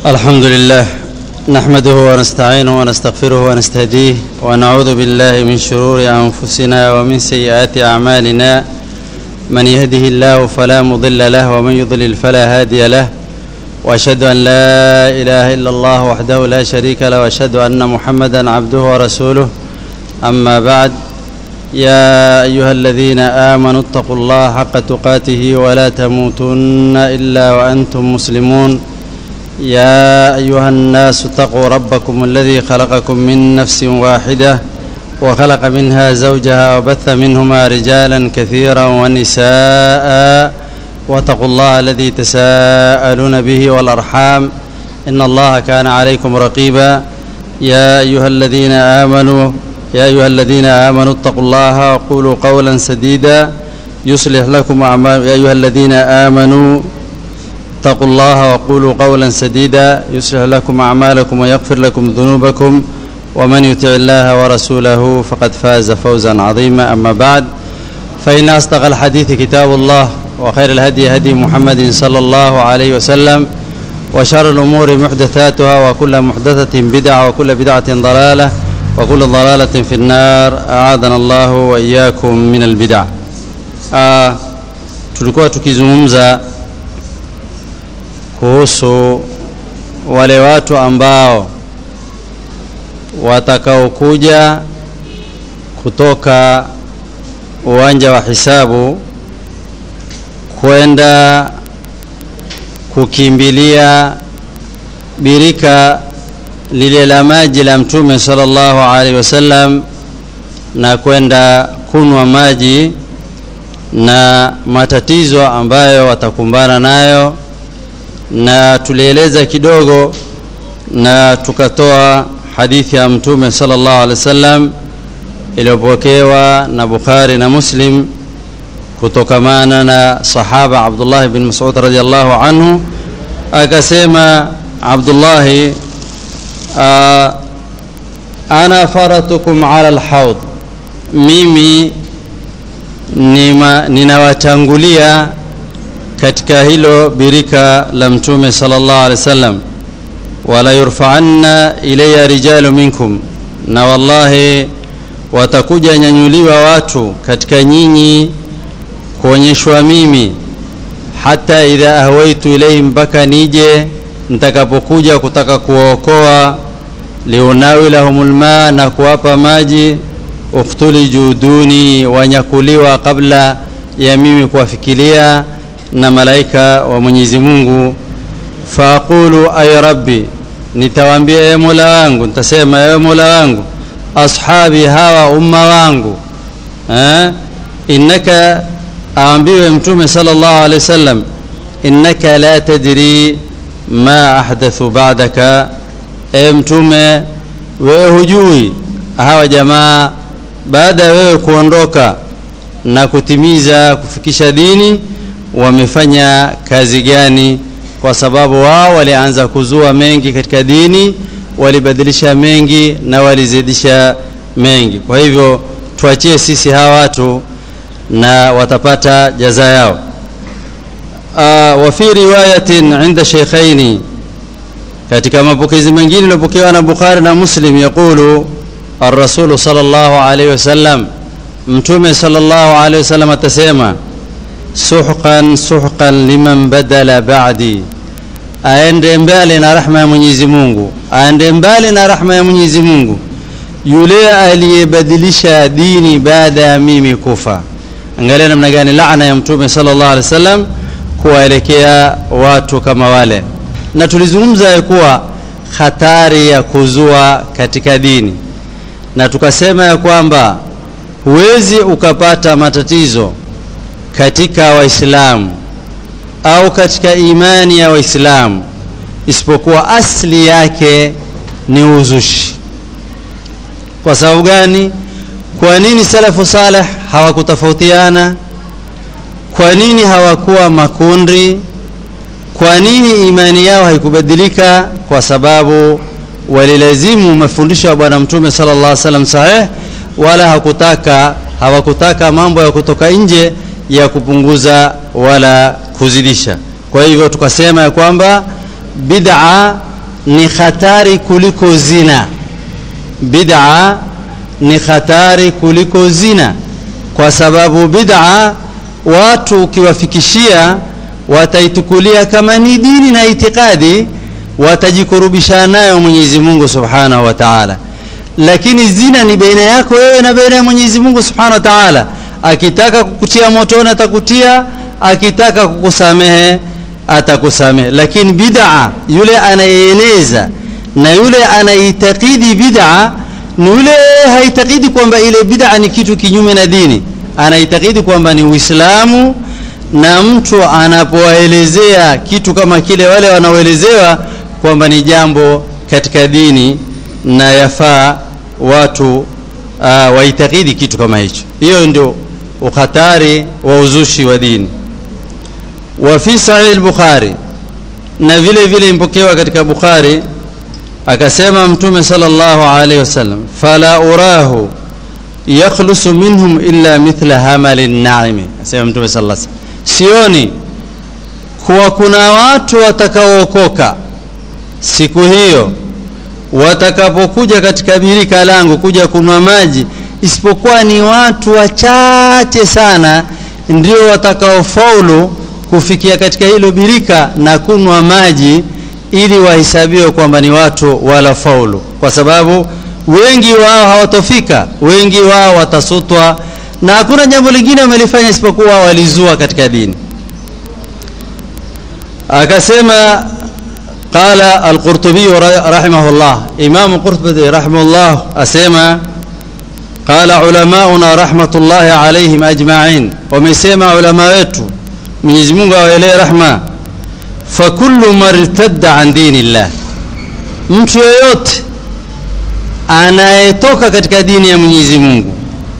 الحمد لله نحمده ونستعينه ونستغفره ونستهديه ونعوذ بالله من شرور انفسنا ومن سيئات اعمالنا من يهده الله فلا مضل له ومن يضلل فلا هادي له واشهد ان لا اله الا الله وحده لا شريك له واشهد ان محمدا عبده ورسوله اما بعد يا ايها الذين امنوا اتقوا الله حق تقاته ولا تموتن الا وانتم مسلمون يا ايها الناس اتقوا ربكم الذي خلقكم من نفس واحده وخلق منها زوجها وبث منهما رجالا كثيرا ونساء واتقوا الله الذي تساءلون به والارحام ان الله كان عليكم رقيبا يا ايها الذين امنوا يا ايها الذين امنوا اتقوا الله وقولوا قولا سديدا يصلح لكم اعمال يا ايها الذين امنوا اتقوا الله وقولوا قولا سديدا يصلح لكم اعمالكم ويغفر لكم ذنوبكم ومن يطع الله ورسوله فقد فاز فوزا عظيما اما بعد فان اصدق الحديث كتاب الله وخير الهدي هدي محمد صلى الله عليه وسلم وشر الامور محدثاتها وكل محدثه بدعه وكل بدعه ضلاله وكل ضلاله في النار اعاذنا الله واياكم من البدع آه tulikuwa tukizungumza kuhusu wale watu ambao watakaokuja kutoka uwanja wa hisabu kwenda kukimbilia birika lile la maji la mtume sallallahu alaihi wasallam na kwenda kunwa maji na matatizo ambayo watakumbana nayo na tulieleza kidogo na tukatoa hadithi ya mtume sallallahu alaihi wasallam iliyopokewa na Bukhari na Muslim kutokamana na sahaba Abdullah bin Mas'ud radhiallahu anhu akasema Abdullah ana faratukum ala alhaud mimi ninawatangulia katika hilo birika la mtume sallallahu alaihi wasallam wala yurfa'anna ilayya rijalu minkum na wallahi watakuja nyanyuliwa watu katika nyinyi kuonyeshwa mimi hata idha ahwaitu ilayhim mpaka nije nitakapokuja kutaka kuwaokoa liunawilahumul ma na kuwapa maji uktuliju duni wanyakuliwa kabla ya mimi kuwafikiria na malaika wa Mwenyezi Mungu faaqulu ay rabbi nitawaambia ewe Mola wangu nitasema ewe Mola wangu ashabi hawa umma wangu eh innaka aambiwe mtume sallallahu alaihi wasallam innaka la tadri ma ahdathu ba'daka e mtume wewe hujui hawa jamaa baada ya wewe kuondoka na kutimiza kufikisha dini wamefanya kazi gani kwa sababu wao walianza kuzua mengi katika dini walibadilisha mengi na walizidisha mengi kwa hivyo tuachie sisi hawa watu na watapata jaza yao uh, wa fi riwayatin inda shaykhaini katika mapokezi mengine yaliyopokewa na Bukhari na Muslim yaqulu الرسول صلى الله عليه وسلم mtume sallallahu alaihi wasallam atasema suhqan suhqan liman badala ba'di aende mbali na rahma ya Mwenyezi Mungu aende mbali na rahma ya Mwenyezi Mungu yule aliyebadilisha dini baada ya mimi kufa angalia namna gani laana ya mtume sallallahu alaihi wasallam kuwaelekea watu kama wale na tulizungumza ya kuwa hatari ya kuzua katika dini na tukasema ya kwamba huwezi ukapata matatizo katika waislamu au katika imani ya waislamu isipokuwa asli yake ni uzushi kwa sababu gani kwa nini salafu saleh hawakutofautiana kwa nini hawakuwa makundi kwa nini imani yao haikubadilika kwa sababu walilazimu mafundisho ya bwana mtume sallallahu alaihi wasallam sahih wala hakutaka hawakutaka mambo ya kutoka nje ya kupunguza wala kuzidisha kwa hivyo tukasema ya kwamba bid'a ni hatari kuliko zina bid'a ni hatari kuliko zina kwa sababu bid'a watu ukiwafikishia wataitukulia kama ni dini na itikadi watajikurubisha nayo Mwenyezi Mungu Subhanahu wa Ta'ala lakini zina ni baina yako wewe na baina ya Mwenyezi Mungu Subhanahu wa Ta'ala akitaka kukutia motoni atakutia akitaka kukusamehe atakusamehe lakini bid'a yule anayeeleza na yule anaitakidi bid'a ni yule haitakidi kwamba ile bid'a ni kitu kinyume na dini anaitakidi kwamba ni Uislamu na mtu anapoelezea kitu kama kile wale wanaoelezewa kwamba ni jambo katika dini na yafaa watu uh, waitakidi kitu kama hicho hiyo ndio ukhatari wa uzushi wa dini wa fi sahih al-bukhari na vile vile impokewa katika bukhari akasema mtume sallallahu alaihi wasallam fala urahu yakhlusu minhum illa mithla hamali naimi asema mtume sallallahu alaihi wasallam sioni kuwa kuna watu watakaookoka siku hiyo watakapokuja katika birika langu kuja kunwa maji isipokuwa ni watu wachache sana ndio watakaofaulu kufikia katika hilo birika na kunwa maji ili wahesabiwe kwamba ni watu wala faulu kwa sababu wengi wao hawatofika wengi wao watasutwa na hakuna jambo lingine wamelifanya isipokuwa walizua katika dini akasema قال القرطبي رحمه الله إمام القرطبي رحمه الله أسيما قال علماؤنا رحمة الله عليهم أجمعين ومسيما علماء wetu Mwenyezi Mungu awaelee rahma fakullu martadda an dinillah mtu yeyote anayetoka katika dini ya Mwenyezi Mungu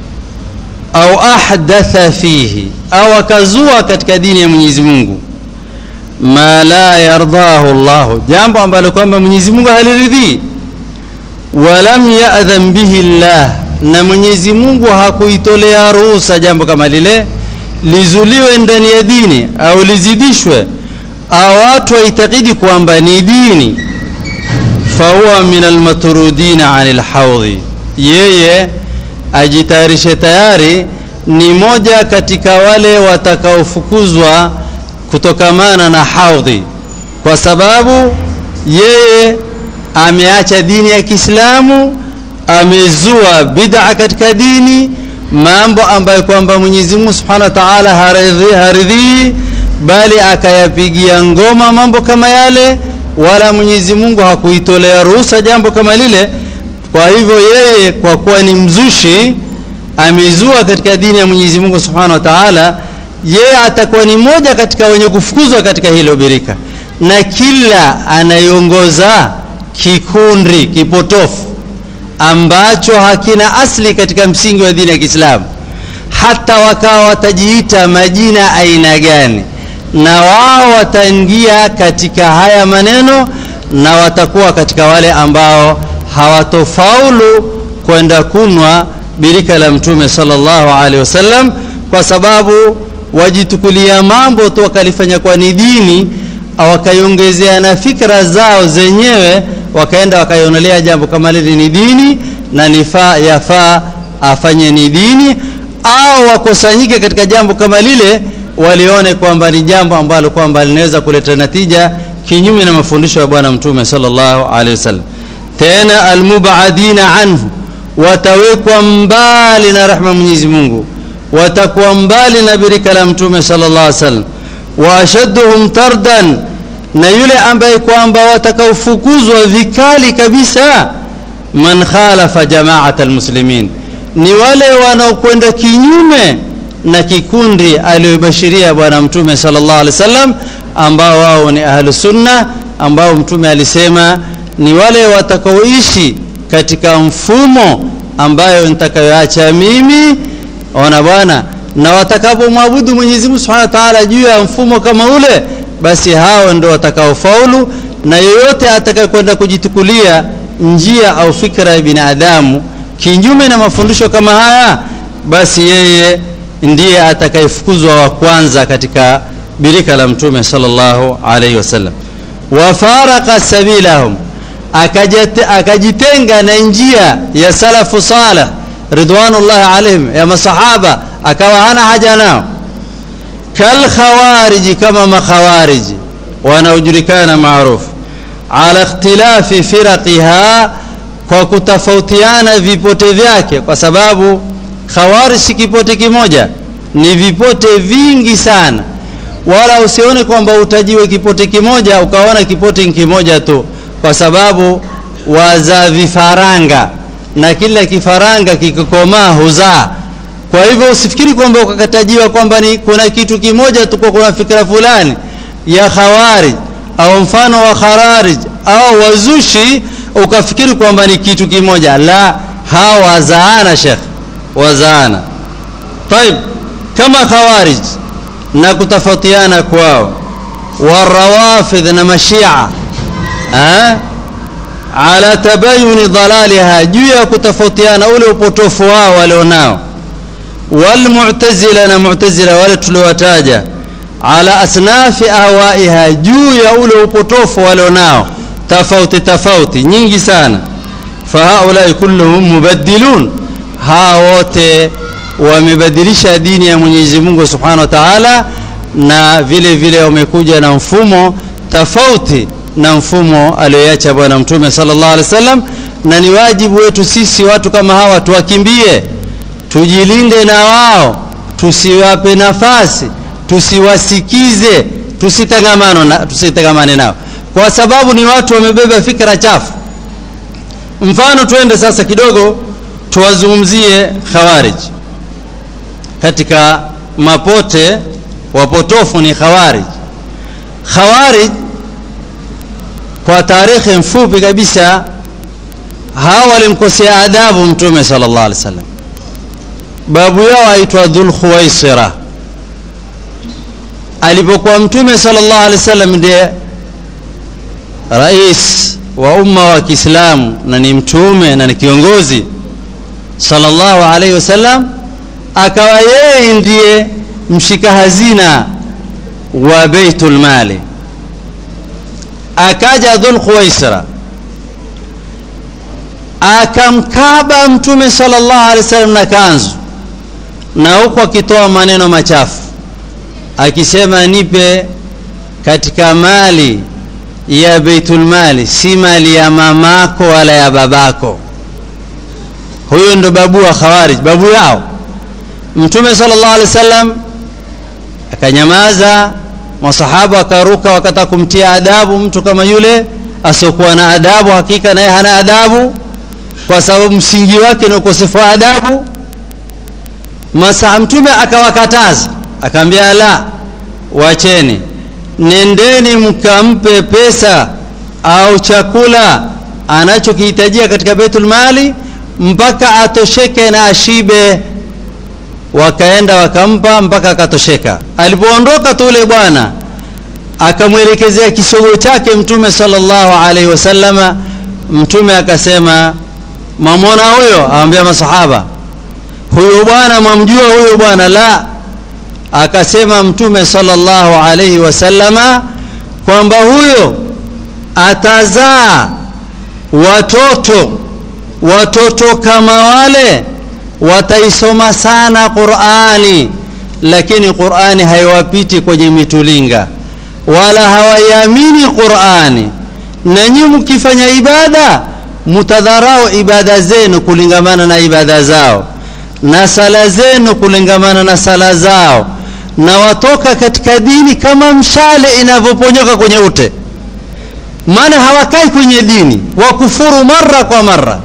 au ahdatha fihi au akazua katika dini ya Mwenyezi Mungu ma la yardahu Allah jambo ambalo kwamba Mwenyezi Mungu haliridhii walam ya'dhan bihi Allah na Mwenyezi Mungu hakuitolea ruhusa jambo kama lile lizuliwe ndani ya dini au lizidishwe au watu waitakidi kwamba ni dini fahuwa min almatrudina anil haudhi yeye ajitayarishe tayari ni moja katika wale watakaofukuzwa kutokamana na haudhi kwa sababu yeye ameacha dini ya Kiislamu amezua bid'a katika dini mambo ambayo kwamba Mwenyezi Mungu Subhanahu wa Ta'ala haridhi haridhi bali akayapigia ngoma mambo kama yale wala Mwenyezi Mungu hakuitolea ruhusa jambo kama lile kwa hivyo yeye kwa kuwa ni mzushi amezua katika dini ya Mwenyezi Mungu Subhanahu wa Ta'ala yeye atakuwa ni moja katika wenye kufukuzwa katika hilo birika na kila anayeongoza kikundi kipotofu ambacho hakina asli katika msingi wa dini ya Kiislamu hata wakawa watajiita majina aina gani na wao wataingia katika haya maneno na watakuwa katika wale ambao hawatofaulu kwenda kunwa birika la mtume sallallahu alaihi wasallam kwa sababu wajitukulia mambo tu wakalifanya kwa ni dini wakaiongezea na fikra zao zenyewe wakaenda wakaionelea jambo kama lile ni dini na nifaa yafaa afanye ni dini au wakusanyike katika jambo kama lile walione kwamba ni jambo ambalo kwamba linaweza kuleta natija kinyume na mafundisho ya bwana mtume sallallahu alaihi wasallam tena almubadina anhu watawekwa mbali na rahma Mwenyezi Mungu watakuwa mbali na birika la mtume sallallahu alaihi wasallam wa ashadduhum tardan na yule ambaye kwamba watakaofukuzwa vikali kabisa man khalafa jamaat almuslimin ni wale wanaokwenda kinyume na kikundi aliyobashiria bwana mtume sallallahu alaihi wasallam ambao wao ni ahlu sunna ambao mtume alisema ni wale watakaoishi katika mfumo ambayo nitakayoacha mimi ona bwana na watakapomwabudu Mwenyezi Mungu Subhanahu wa Ta'ala juu ya mfumo kama ule basi hao ndio watakaofaulu na yeyote atakayekwenda kujitukulia njia au fikra ya binadamu kinyume na mafundisho kama haya basi yeye ndiye atakayefukuzwa wa kwanza katika birika la mtume sallallahu alaihi wasallam wafaraka sabilahum akajite, akajitenga na njia ya salafu salih ridwanullahi alaihim ya masahaba akawa hana haja nao kalkhawariji kama makhawariji wanaojulikana maarufu ala ikhtilafi firaqiha kwa kutofautiana vipote vyake kwa sababu khawarij si kipote kimoja ni vipote vingi sana wala usione kwamba utajiwe kipote kimoja ukaona kipote kimoja tu kwa sababu wazaa vifaranga na kila kifaranga kikikomaa huzaa kwa hivyo usifikiri kwamba ukakatajiwa kwamba ni kuna kitu kimoja tu kwa kuna fikra fulani ya khawarij au mfano wa khararij au wazushi ukafikiri kwamba ni kitu kimoja la hawa wazaana shekh wazaana طيب kama khawarij na kutofautiana kwao warawafidh na mashia eh? ala tabayuni dhalaliha juu ya kutofautiana ule upotofu wao walionao walmu'tazila na mu'tazila wale tuliowataja ala asnafi ahwaiha juu ya ule upotofu walionao tofauti tofauti nyingi sana fahaulai kulluhum mubaddilun hawa wote wamebadilisha dini ya Mwenyezi Mungu Subhanahu wa Ta'ala na vile vile wamekuja na mfumo tofauti na mfumo aliyoacha bwana mtume sallallahu alaihi wasallam na ni wajibu wetu sisi watu kama hawa tuwakimbie tujilinde na wao tusiwape nafasi tusiwasikize tusitangamano na, tusitangamane nao kwa sababu ni watu wamebeba fikra chafu mfano twende sasa kidogo tuwazungumzie khawarij katika mapote wapotofu ni khawarij khawarij kwa tarehe mfupi kabisa hawa walimkosea adabu mtume sallallahu alaihi wasallam babu yao aitwa dhul khuwaisira alipokuwa mtume sallallahu alaihi wasallam ndiye rais wa umma wa Kiislamu na ni mtume na ni kiongozi sallallahu alaihi wasallam akawa yeye ndiye mshika hazina wa baitul mali akaja dhul khuwaisra akamkaba mtume sallallahu alaihi wasallam na kanzu na huku akitoa maneno machafu akisema nipe katika mali ya baitul mali si mali ya mamako wala ya babako huyo ndo babu wa khawarij babu yao mtume sallallahu alaihi wasallam akanyamaza masahaba wakaruka wakataka kumtia adabu mtu kama yule asiokuwa na adabu hakika naye hana adabu kwa sababu msingi wake ni ukosefu wa adabu masaa mtume akawakataza akaambia la wacheni nendeni mkampe pesa au chakula anachokihitajia katika baitul mali mpaka atosheke na ashibe wakaenda wakampa mpaka akatosheka alipoondoka tu ule bwana akamwelekezea kisogo chake mtume sallallahu alaihi wasallama mtume akasema mamwona huyo awambia masahaba huyo bwana mwamjua huyo bwana la akasema mtume sallallahu alaihi wasallama kwamba huyo atazaa watoto watoto kama wale wataisoma sana Qur'ani lakini Qur'ani haiwapiti kwenye mitulinga wala hawaiamini Qur'ani na nyinyi mkifanya ibada mutadharau ibada zenu kulingamana na ibada zao na sala zenu kulingamana na sala zao na watoka katika dini kama mshale inavyoponyoka kwenye ute maana hawakai kwenye dini wakufuru mara kwa mara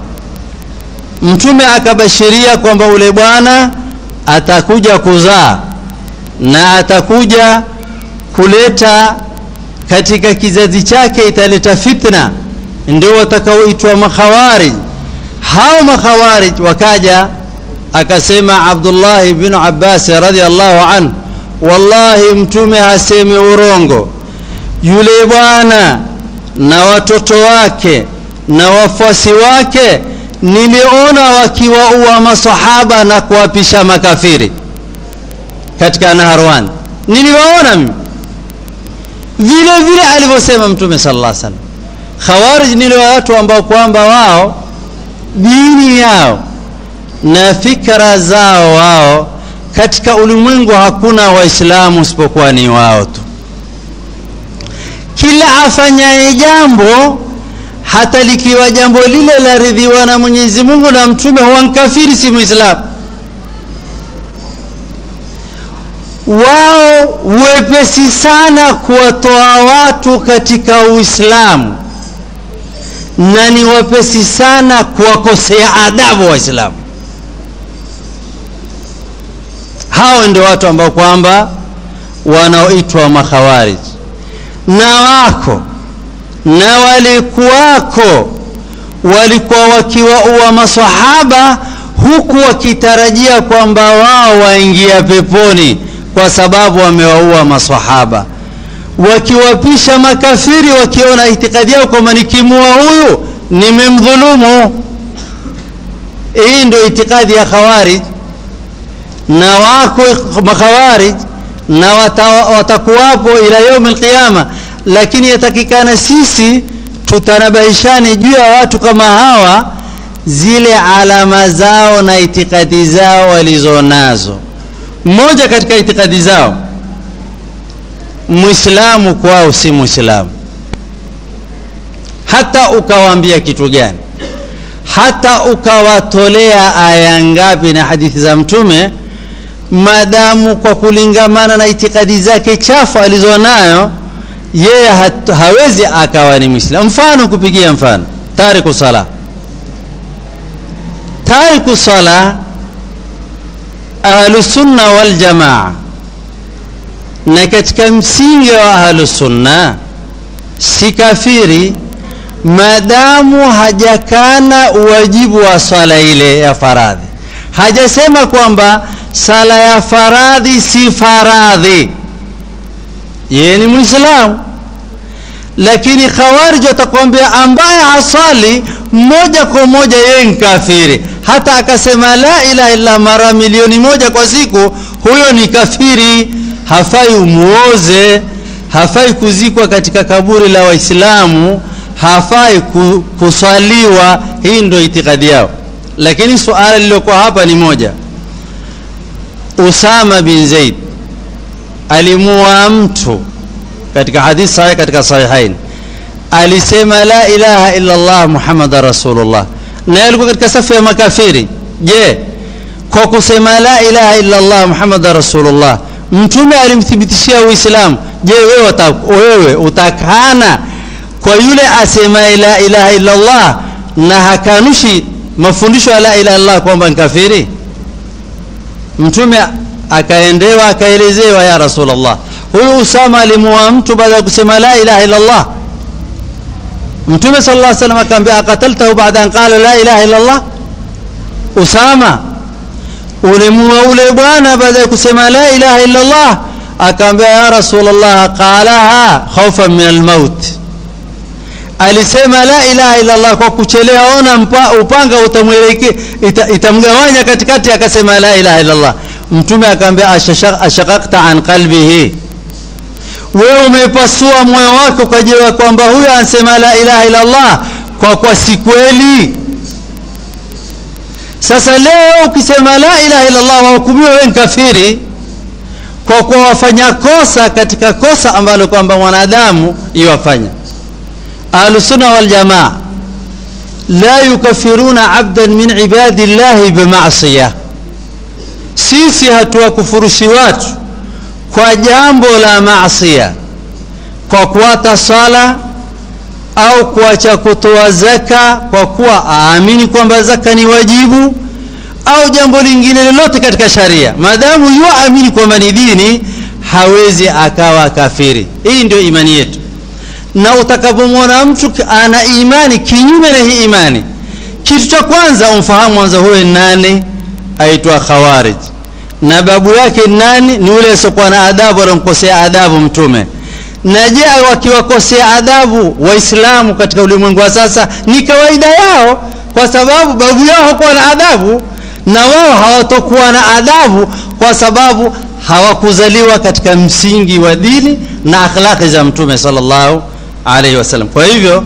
mtume akabashiria kwamba ule bwana atakuja kuzaa na atakuja kuleta katika kizazi chake italeta fitna ndio watakaoitwa makhawarij hao makhawarij wakaja akasema Abdullah bin Abbas radhiallahu anhu wallahi mtume hasemi urongo yule bwana na watoto wake na wafuasi wake niliona wakiwaua masahaba na kuwapisha makafiri katika Naharwan niliwaona mimi vile vile alivyosema mtume sallallahu alaihi wasallam khawarij ni watu ambao kwamba wao dini yao na fikra zao wao katika ulimwengu hakuna waislamu isipokuwa ni wao tu kila afanyaye jambo hata likiwa jambo lile laridhiwa na mwenyezi mungu na mtume huwa mkafiri si mwislamu wao wepesi sana kuwatoa watu katika uislamu na ni wepesi sana kuwakosea adabu waislamu hao ndio watu ambao kwamba wanaoitwa makhawarij na wako na walikuwako walikuwa wakiwaua masahaba huku wakitarajia kwamba wao waingia peponi kwa sababu wamewaua masahaba wakiwapisha makafiri wakiona itikadi yao kwamba nikimua huyu nimemdhulumu hii ndio itikadi ya khawarij na wako makhawarij na watakuwapo ila yaumi alqiyama lakini yatakikana sisi tutanabahishane juu ya watu kama hawa zile alama zao na itikadi zao walizonazo mmoja katika itikadi zao mwislamu kwao si mwislamu hata ukawaambia kitu gani hata ukawatolea aya ngapi na hadithi za mtume madamu kwa kulingamana na itikadi zake chafu alizonayo yeye hawezi akawa ni mwislamu mfano kupigia mfano tariku sala tariku sala ahlusunna waljamaa na katika msingi wa ahlusunna si kafiri maadamu hajakana uwajibu wa swala ile ya faradhi hajasema kwamba sala ya faradhi si faradhi yeye ni mwislamu lakini khawarij watakwambia ambaye hasali moja kwa moja yeye ni kafiri hata akasema la ilaha illa mara milioni moja kwa siku huyo ni kafiri hafai umuoze hafai kuzikwa katika kaburi la waislamu hafai kuswaliwa hii ndio itikadi yao lakini suala lililokuwa hapa ni moja usama bin zaid alimuua mtu katika hadithi sahih katika sahihain alisema la ilaha illa allah muhammadan rasulullah na alikuwa katika safu ya makafiri je kwa kusema la ilaha illa allah muhammadan rasulullah mtume alimthibitishia uislamu je wewe, uta, wewe utakana kwa yule asema la ilaha illa allah na hakanushi mafundisho ya la ilaha illallah kwamba ni kafiri mtume akaendewa akaelezewa ya rasulllah huyu usama alimuua mtu baada ya kusema la ilaha illallah mtume sala llah salam akaambia akataltahu baada an qala la ilaha illallah usama ulimuua ule bwana baada ya kusema la ilaha illallah akaambia ya rasulllah qalaha khaufan min almaut alisema la ilaha illallah kwa kuchelea ona mpa, upanga utamweleke ita, itamgawanya katikati akasema la ilaha illallah mtume akaambia ashaqaqta an qalbihi wewe umepasua moyo wako ukajua kwamba huyo anasema la ilaha illallah kwa kwa si kweli sasa leo ukisema la ilaha illallah wahukumiwa wewe ni kafiri kwa kuwa wafanya kosa katika kosa ambalo kwamba mwanadamu iwafanya ahlusunna waljamaa la yukafiruna abdan min ibadi llahi bimasiya sisi hatuwakufurushi watu kwa jambo la masia kwa kuwata sala au kuacha kutoa zaka kwa kuwa aamini kwamba zaka ni wajibu au jambo lingine lolote katika sharia maadamu yuamini kwamba ni dini hawezi akawa kafiri hii ndio imani yetu na utakapomwona mtu ana imani kinyume na hii imani kitu cha kwanza umfahamu kwanza huyo nani aitwa khawarij na babu yake nani ni ule asiokuwa na adabu anamkosea adabu mtume na je wakiwakosea adabu waislamu katika ulimwengu wa sasa ni kawaida yao kwa sababu babu yao hakuwa na adabu na wao hawatokuwa na adabu kwa sababu hawakuzaliwa katika msingi wa dini na akhlaqi za mtume sallallahu alaihi wasallam kwa hivyo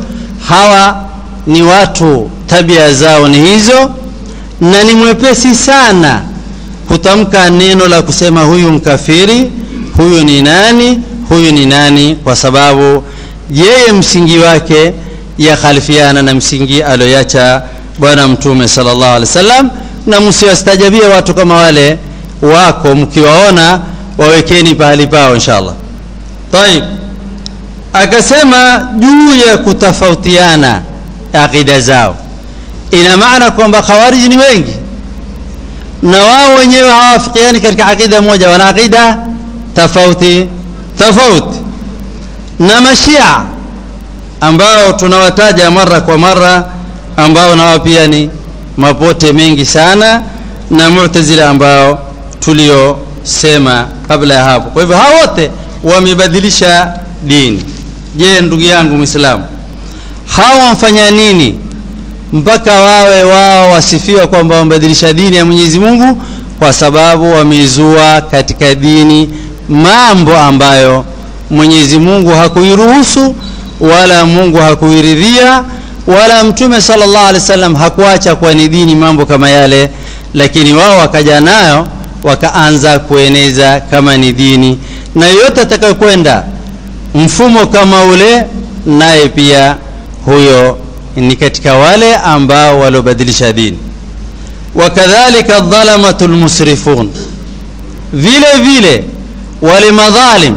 hawa ni watu tabia zao ni hizo na ni mwepesi sana kutamka neno la kusema huyu mkafiri huyu ni nani huyu ni nani kwa sababu yeye msingi wake yakhalifiana na msingi alioyacha bwana mtume sallallahu alaihi wasallam na msiwastajabie watu kama wale wako mkiwaona wawekeni pahali pao inshallah taib akasema juu ya kutofautiana aqida zao ina maana kwamba khawariji ni wengi na wao wenyewe hawafikiani katika aqida moja wana aqida tofauti tofauti na mashia ambao tunawataja mara kwa mara ambao nao pia ni mapote mengi sana na mu'tazila ambao tuliosema kabla ya hapo kwa hivyo hao wote wamebadilisha dini je ndugu yangu mwislamu hawa wamfanya nini mpaka wawe wao wasifiwa kwamba wamebadilisha dini ya mwenyezi mungu kwa sababu wamezua katika dini mambo ambayo mwenyezi mungu hakuiruhusu wala mungu hakuiridhia wala mtume sallallahu alaihi wasallam hakuacha kuwa ni dini mambo kama yale lakini wao wakaja nayo wakaanza kueneza kama ni dini na yoyote atakayokwenda mfumo kama ule naye pia huyo ni katika wale ambao waliobadilisha dini wakadhalika dhalamatu lmusrifun vile vile wale madhalim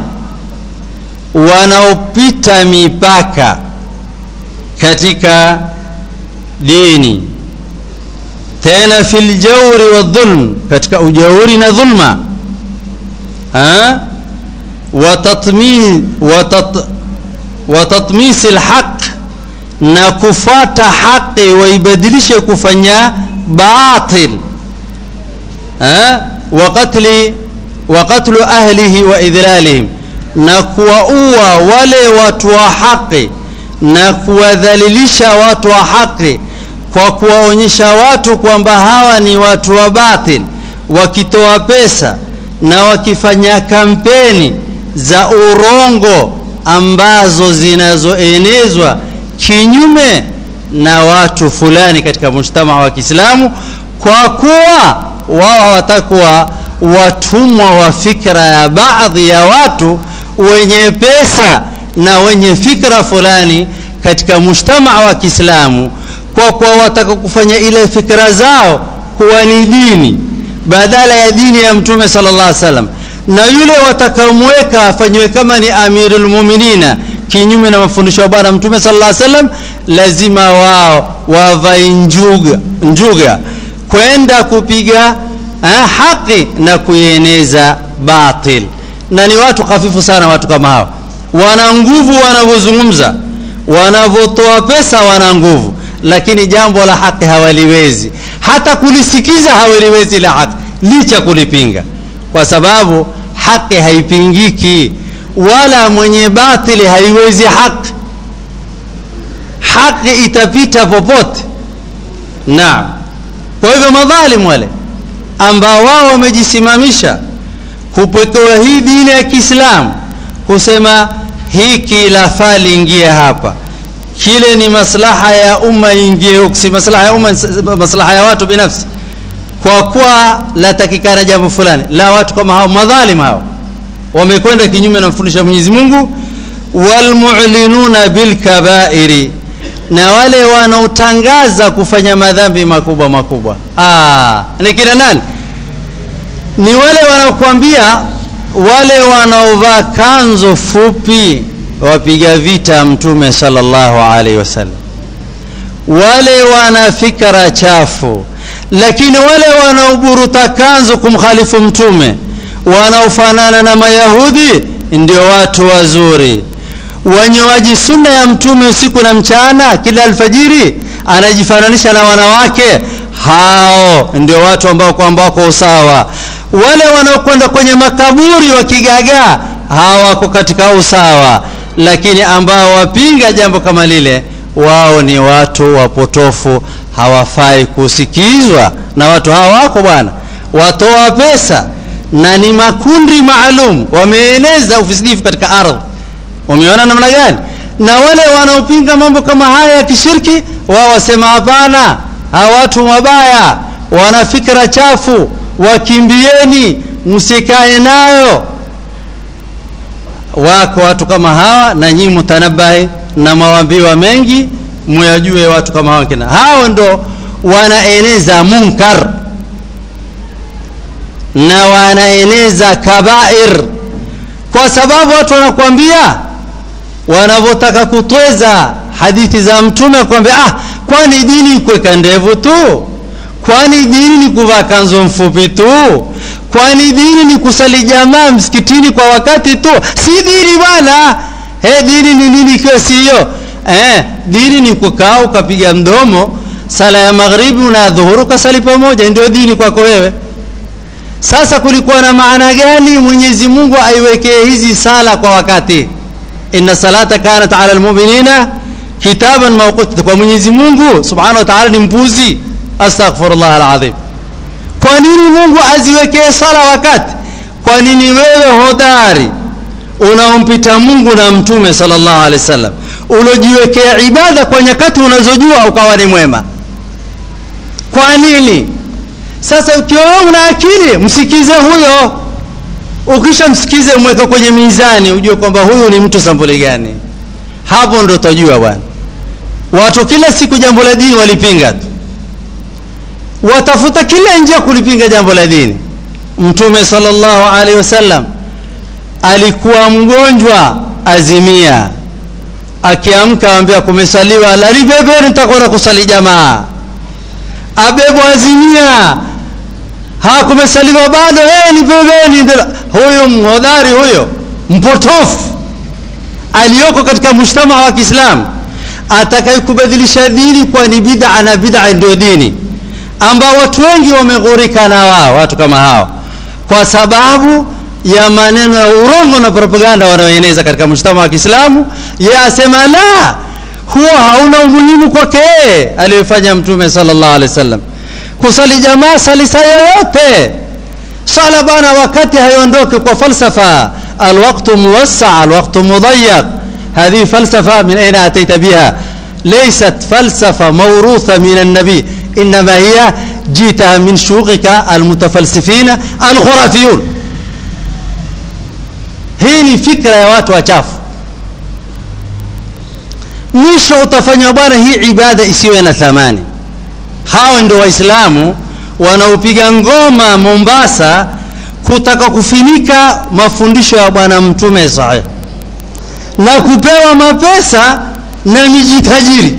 wanaopita mipaka katika dini tena fi ljauri wadhulm katika ujauri na dhulma ha? watatmi, watat, watatmisi lhaq na kufata haqi waibadilishe kufanya batil ha? wakatli wakatlu ahlihi wa idhlalihim na kuwaua wale watu wa haqi na kuwadhalilisha watu wa haki kwa kuwaonyesha watu kwamba hawa ni watu wa batil wakitoa pesa na wakifanya kampeni za urongo ambazo zinazoenezwa kinyume na watu fulani katika mujtamaa wa Kiislamu kwa kuwa wao hawatakuwa watumwa wa fikra ya baadhi ya watu wenye pesa na wenye fikra fulani katika mujtamaa wa Kiislamu kwa kuwa wataka kufanya ile fikra zao kuwa ni dini badala ya dini ya Mtume sallallahu alaihi wasallam, na yule watakamweka afanywe kama ni amirul muminina kinyume na mafundisho ya Bwana Mtume sallallahu alaihi wasallam, lazima wao wavae njuga, njuga kwenda kupiga eh, haki na kuieneza batil, na ni watu hafifu sana watu kama hao wana nguvu wanavyozungumza, wanavyotoa pesa wana nguvu, lakini jambo la haki hawaliwezi, hata kulisikiza hawaliwezi la haki, licha kulipinga, kwa sababu haki haipingiki, wala mwenye batili haiwezi haki. Haki itapita popote. Naam. Kwa hivyo madhalimu wale ambao wao wamejisimamisha kupotoa hii dini ya Kiislamu kusema hiki lafaa liingie hapa, kile ni maslaha ya umma ingie huku, si maslaha ya umma, maslaha ya watu binafsi, kwa kuwa latakikana jambo fulani la watu kama hao madhalim hao wamekwenda kinyume na mfundisho wa Mwenyezi Mungu. Walmu'linuna bilkabairi, na wale wanaotangaza kufanya madhambi makubwa makubwa. Ah, ni kina nani? Ni wale wanaokuambia wale wanaovaa kanzo fupi wapiga vita mtume sallallahu alaihi wasallam, wale wana fikra chafu, lakini wale wanaoburuta kanzo kumkhalifu mtume wanaofanana na Mayahudi ndio watu wazuri. Wanyoaji sunna ya mtume usiku na mchana, kila alfajiri anajifananisha na wanawake, hao ndio watu ambao kwamba wako usawa wale wanaokwenda kwenye makaburi wakigagaa hawako katika usawa, lakini ambao wapinga jambo kama lile, wao ni watu wapotofu, hawafai kusikizwa na watu hawa. Wako bwana, watoa pesa na ni makundi maalum, wameeneza ufisidifu katika ardhi. Wameona namna gani? na wale wanaopinga mambo kama haya ya kishirki wao wasema hapana hawa watu mabaya wana fikra chafu wakimbieni msikae nayo wako watu kama hawa na nyinyi mutanabahi na mawambiwa mengi muyajue watu kama hawa kina hao ndo wanaeneza munkar na wanaeneza kabair kwa sababu watu wanakuambia wanavyotaka kutweza hadithi za mtume kwambia ah kwani dini kuweka ndevu tu kwani dini ni kuvaa kanzu mfupi tu kwani dini ni kusali jamaa msikitini kwa wakati tu si dini bwana hey, dini ni nini ikiwa si hiyo eh, dini ni kukaa ukapiga mdomo sala ya magharibi na dhuhuru kasali pamoja ndio dini kwako wewe sasa kulikuwa na maana gani mwenyezi mungu aiwekee hizi sala kwa wakati inna salata kanat ala lmuminina kitaban mawquta kwa mwenyezi mungu subhanahu wa taala ni mpuzi astaghfirullah alazim kwa nini mungu aziwekee sala wakati kwa nini wewe hodari unaompita mungu na mtume sallallahu alaihi wasallam ulojiwekea ibada kwa nyakati unazojua ukawa ni mwema kwa nini sasa ukiwa una akili msikize huyo ukisha msikize mweka kwenye mizani ujue kwamba huyu ni mtu sambuli gani hapo ndo utajua bwana watu kila siku jambo la dini walipinga tu watafuta kila njia kulipinga jambo la dini mtume sallallahu alaihi wasallam alikuwa mgonjwa azimia akiamka ambia kumesaliwa lalibebeni nitakwenda kusali jamaa abebwa azimia hakumesaliwa bado hey, nibebeni huyo mhodari huyo mpotofu aliyoko katika mujtamaa wa kiislamu atakayekubadilisha dini kwa ni bid'a na bid'a ndio dini ambao watu wengi wameghurika na wao watu kama hao kwa sababu ya maneno ya urongo na propaganda wanaoeneza katika mujtama wa Kiislamu yeye asema la huo hauna umuhimu kwake aliyofanya mtume sallallahu alaihi wasallam kusali jamaa sali saa yoyote sala bana wakati haiondoke kwa falsafa alwaqtu muwassa alwaqtu mudayyak هذه فلسفة من أين أتيت بها ليست فلسفة موروثة من النبي إنما هي جيتها من شيوخك المتفلسفين الخرافيون hii ni fikra ya watu wachafu mwisho utafanya bwana hii ibada isiwe na thamani hao ndio waislamu wanaopiga ngoma mombasa kutaka kufinika mafundisho ya bwana mtume sahih na kupewa mapesa na miji tajiri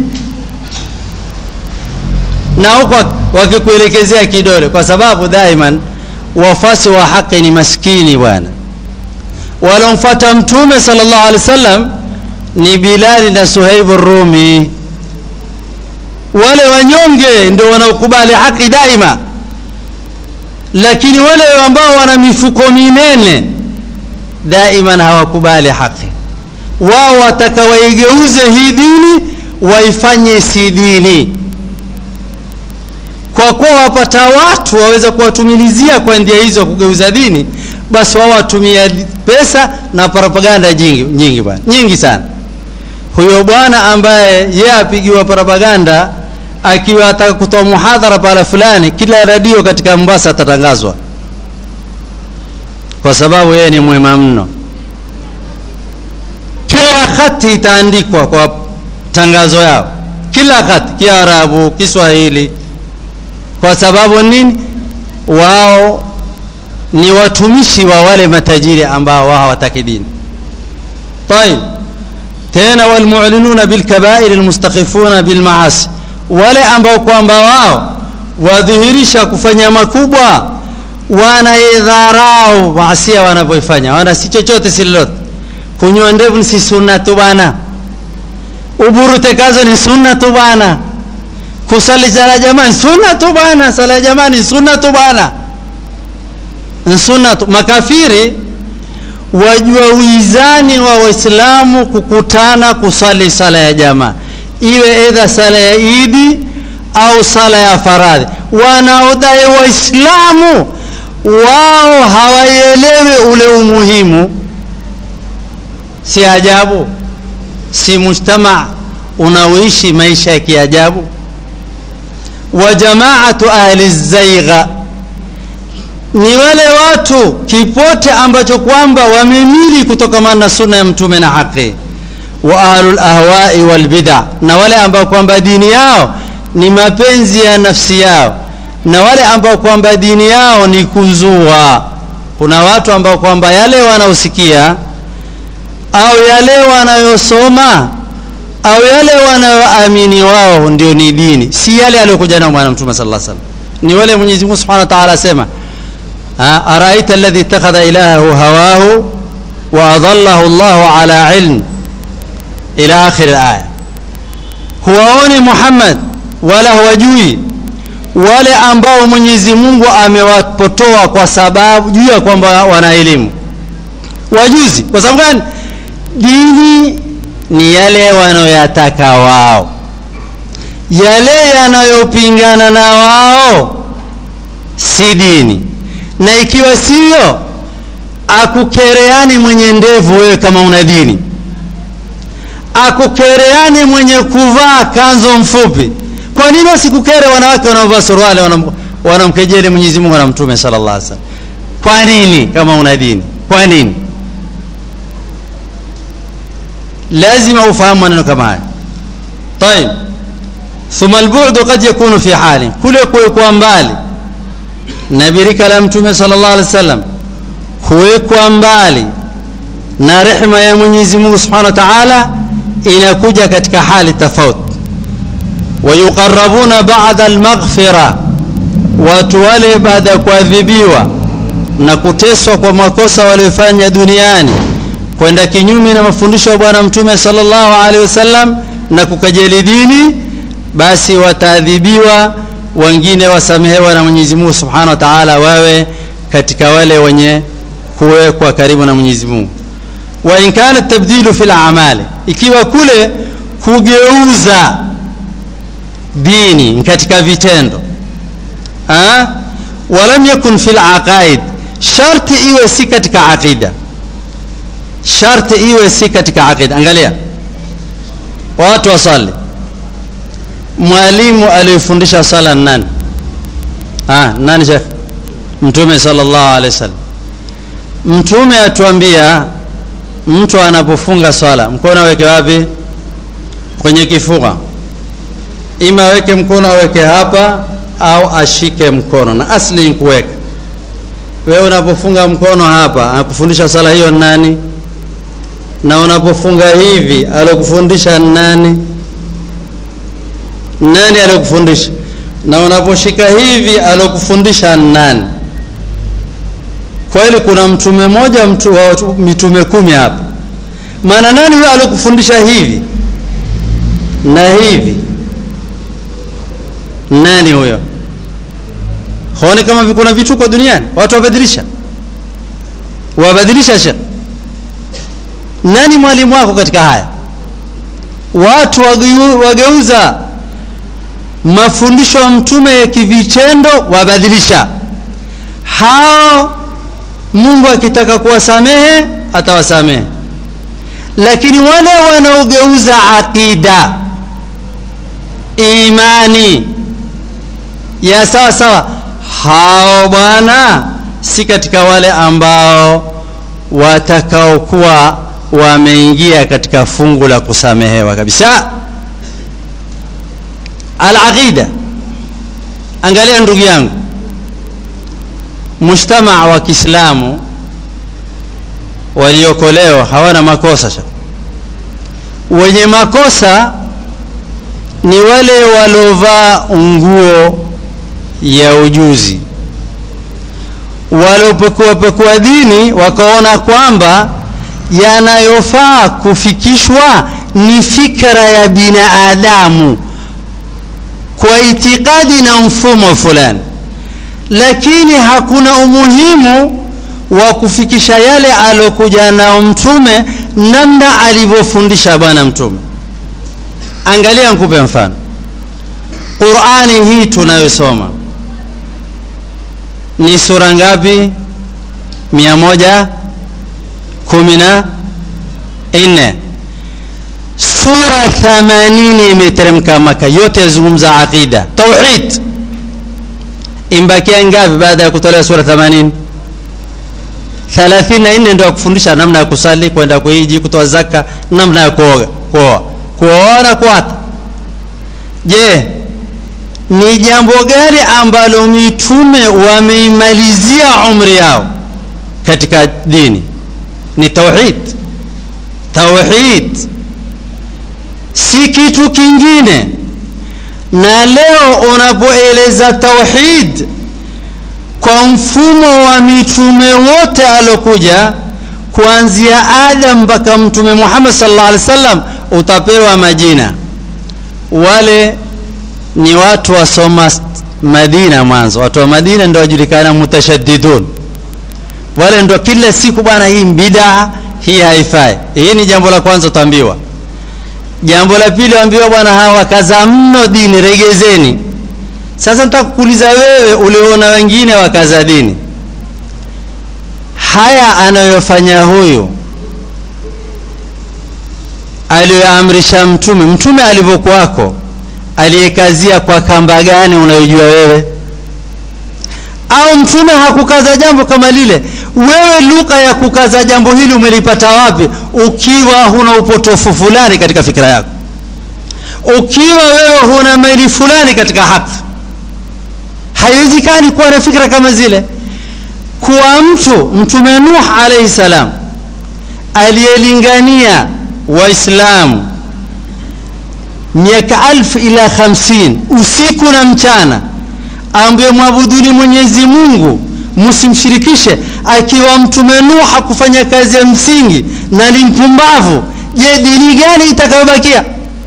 na huko wakikuelekezea kidole kwa sababu daiman wafasi wa haki ni maskini bwana walomfuata mtume sallallahu alaihi wasallam ni bilali na suhaibu rumi wale wanyonge ndio wanaokubali haki daima lakini wale ambao wana mifuko minene daiman hawakubali haki wao wataka waigeuze hii dini waifanye si dini kwa kuwa wapata watu waweza kuwatumilizia kwa njia hizo kugeuza dini basi wao watumia pesa na propaganda nyingi nyingi bwana nyingi sana huyo bwana ambaye yeye apigiwa propaganda akiwa ataka kutoa muhadhara pala fulani kila radio katika Mombasa atatangazwa kwa sababu yeye ni mwema mno kila hati itaandikwa kwa tangazo yao kila hati kiarabu kiswahili kwa sababu nini wao ni watumishi wa wale matajiri ambao wao hawataki dini طيب tena walmu'linuna bilkabair almustakhifuna bilmaasi wale ambao kwamba wao wadhihirisha kufanya makubwa wanaidharau maasia wanavyoifanya wana si chochote si lolote kunywa ndevu si sunna tu bana uburute kazo ni sunna tu bana kusali sala jamaa ni sunna tu bana sala jamaa ni sunna tu bana ni sunna tu makafiri wajua uizani wa waislamu kukutana kusali sala ya jamaa iwe edha sala ya idi au sala ya faradhi wanaodai waislamu wao hawaielewi ule umuhimu si ajabu si mujtama unaoishi maisha ya kiajabu wa jamaatu ahli zaigha ni wale watu kipote ambacho kwamba wamemili kutokamana na sunna ya mtume na haki wa ahlul ahwai wal bid'a na wale ambao kwamba dini yao ni mapenzi ya nafsi yao na wale ambao kwamba dini yao ni kuzua kuna watu ambao kwamba yale wanaosikia au yale wanayosoma au yale wanayoamini wao ndio ni dini si yale aliyokuja nayo bwana mtume sallallahu alaihi wasallam ni wale Mwenyezi Mungu Subhanahu wa Ta'ala asema araita alladhi ittakhadha ilahahu hawahu wa adallahu Allahu ala ilm ila akhir alaya huwaoni Muhammad wala huwajui wale ambao Mwenyezi Mungu amewapotoa kwa sababu juu ya kwamba wana elimu wajuzi kwa sababu gani dini ni yale wanayoyataka wao yale yanayopingana na wao si dini na ikiwa sivyo akukereani mwenye ndevu wewe kama una dini akukereani mwenye kuvaa kanzo mfupi kwa nini wasikukere wanawake wanaovaa suruali wanamkejeli Mwenyezi Mungu na Mtume sallallahu alaihi wasallam kwa nini kama una dini kwa nini lazima ufahamu maneno kama haya طيب ثم البعد قد يكون في حال kule kuwekwa mbali na birika la mtume sallallahu alaihi wasallam kuwekwa mbali na rehema ya Mwenyezi Mungu Subhanahu wa Ta'ala inakuja katika hali tofauti wayuqarrabuna ba'da al-maghfira watu wale baada ya kuadhibiwa na kuteswa kwa makosa waliofanya duniani kwenda kinyume na mafundisho ya bwana mtume sallallahu alaihi wasallam na kukajeli dini basi wataadhibiwa wengine wasamehewa na Mwenyezi Mungu Subhanahu wa Ta'ala wawe katika wale wenye kuwekwa karibu na Mwenyezi Mungu wa in kana tabdilu fil a'mali ikiwa kule kugeuza dini katika vitendo ha walam yakun fil aqaid sharti iwe si katika aqida sharti iwe si katika aqida angalia watu wasali mwalimu aliyefundisha sala nani ah nani shekh mtume sallallahu alaihi wasallam mtume atuambia mtu anapofunga swala mkono aweke wapi kwenye kifua ima aweke mkono aweke hapa au ashike mkono na asli ni kuweka wewe unapofunga mkono hapa anakufundisha sala hiyo nani na unapofunga hivi alokufundisha nani nani alokufundisha na unaposhika hivi alokufundisha nani kweli kuna mtume mmoja mtu wa mitume kumi hapa maana nani huyo alokufundisha hivi na hivi nani huyo huoni kama kuna vituko duniani watu wabadilisha wabadilisha shekh nani mwalimu wako katika haya watu wageuza mafundisho ya mtume ya kivitendo wabadilisha hao Mungu akitaka kuwasamehe atawasamehe lakini wale wanaogeuza aqida imani ya sawa sawa hao bwana si katika wale ambao watakaokuwa wameingia katika fungu la kusamehewa kabisa al-aqida angalia ndugu yangu mujtamaa wa Kiislamu waliokolewa hawana makosa wenye makosa ni wale walovaa nguo ya ujuzi waliopekua pekua dini wakaona kwamba yanayofaa kufikishwa ni fikra ya binadamu kwa itikadi na mfumo fulani lakini hakuna umuhimu wa kufikisha yale alokuja nao mtume namna alivyofundisha bwana mtume angalia nikupe mfano qurani hii tunayosoma ni sura ngapi mia moja kumi na nne sura 80 imeteremka Maka, yote yazungumza aqida, tauhid. Imbakia ngapi baada ya kutolewa sura 80? 34 ndio kufundisha namna ya kusali, kwenda kuhiji, kutoa zaka, namna ya kuoga, kuoa, kuoa na kuata. Je, ni jambo gani ambalo mitume wameimalizia umri yao katika dini? Ni tauhid. Tauhid si kitu kingine. Na leo unapoeleza tauhid kwa mfumo wa mitume wote alokuja kuanzia Adam mpaka Mtume Muhammad sallallahu alaihi wasallam, utapewa majina. Wale ni watu wasoma Madina mwanzo, watu wa Madina ndio wajulikana mutashaddidun. Wale ndio kila siku bwana, hii bidaa, hii haifai. Hii ni jambo la kwanza utaambiwa. Jambo la pili waambiwa, bwana, hawa wakaza mno dini, regezeni. Sasa nataka kukuuliza wewe, uliona wengine wakaza dini, haya anayofanya huyu aliyoamrisha Mtume, Mtume alivyokuwako aliyekazia kwa kamba gani unayojua wewe? Au mtume hakukaza jambo kama lile? Wewe lugha ya kukaza jambo hili umelipata wapi? Ukiwa huna upotofu fulani katika fikira yako, ukiwa wewe huna maili fulani katika haki, haiwezekani kuwa na fikra kama zile. Kuwa mtu mtume Nuh alayhi salam aliyelingania Waislamu miaka alfu ila hamsini usiku na mchana, ambaye mwabuduni Mwenyezi Mungu msimshirikishe, akiwa mtume Nuh hakufanya kazi ya msingi na ni mpumbavu. Je, dini gani itakayobakia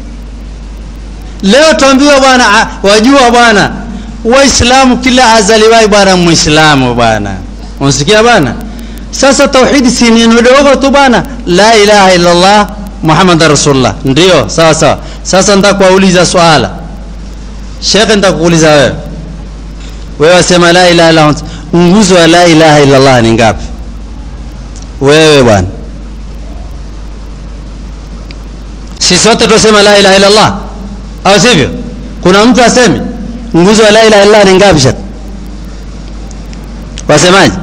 leo? Tuambiwa bwana, wajua bwana, Waislamu kila azaliwai bwana Muislamu bwana, unasikia bwana. Sasa tauhidi si neno dogo tu bwana, la ilaha illa Allah Muhammad Rasulullah, ndio sawa sawa. Sasa nataka kuuliza swala Shekhe, nataka kuuliza wewe, wewe wasema la ilaha illa Allah, nguzo ya la ilaha illa Allah ni ngapi? Wewe bwana, si sote tunasema la ilaha illa Allah, au sivyo? Kuna mtu aseme nguzo ya la ilaha illa Allah ni ngapi? Shekhe, wasemaje?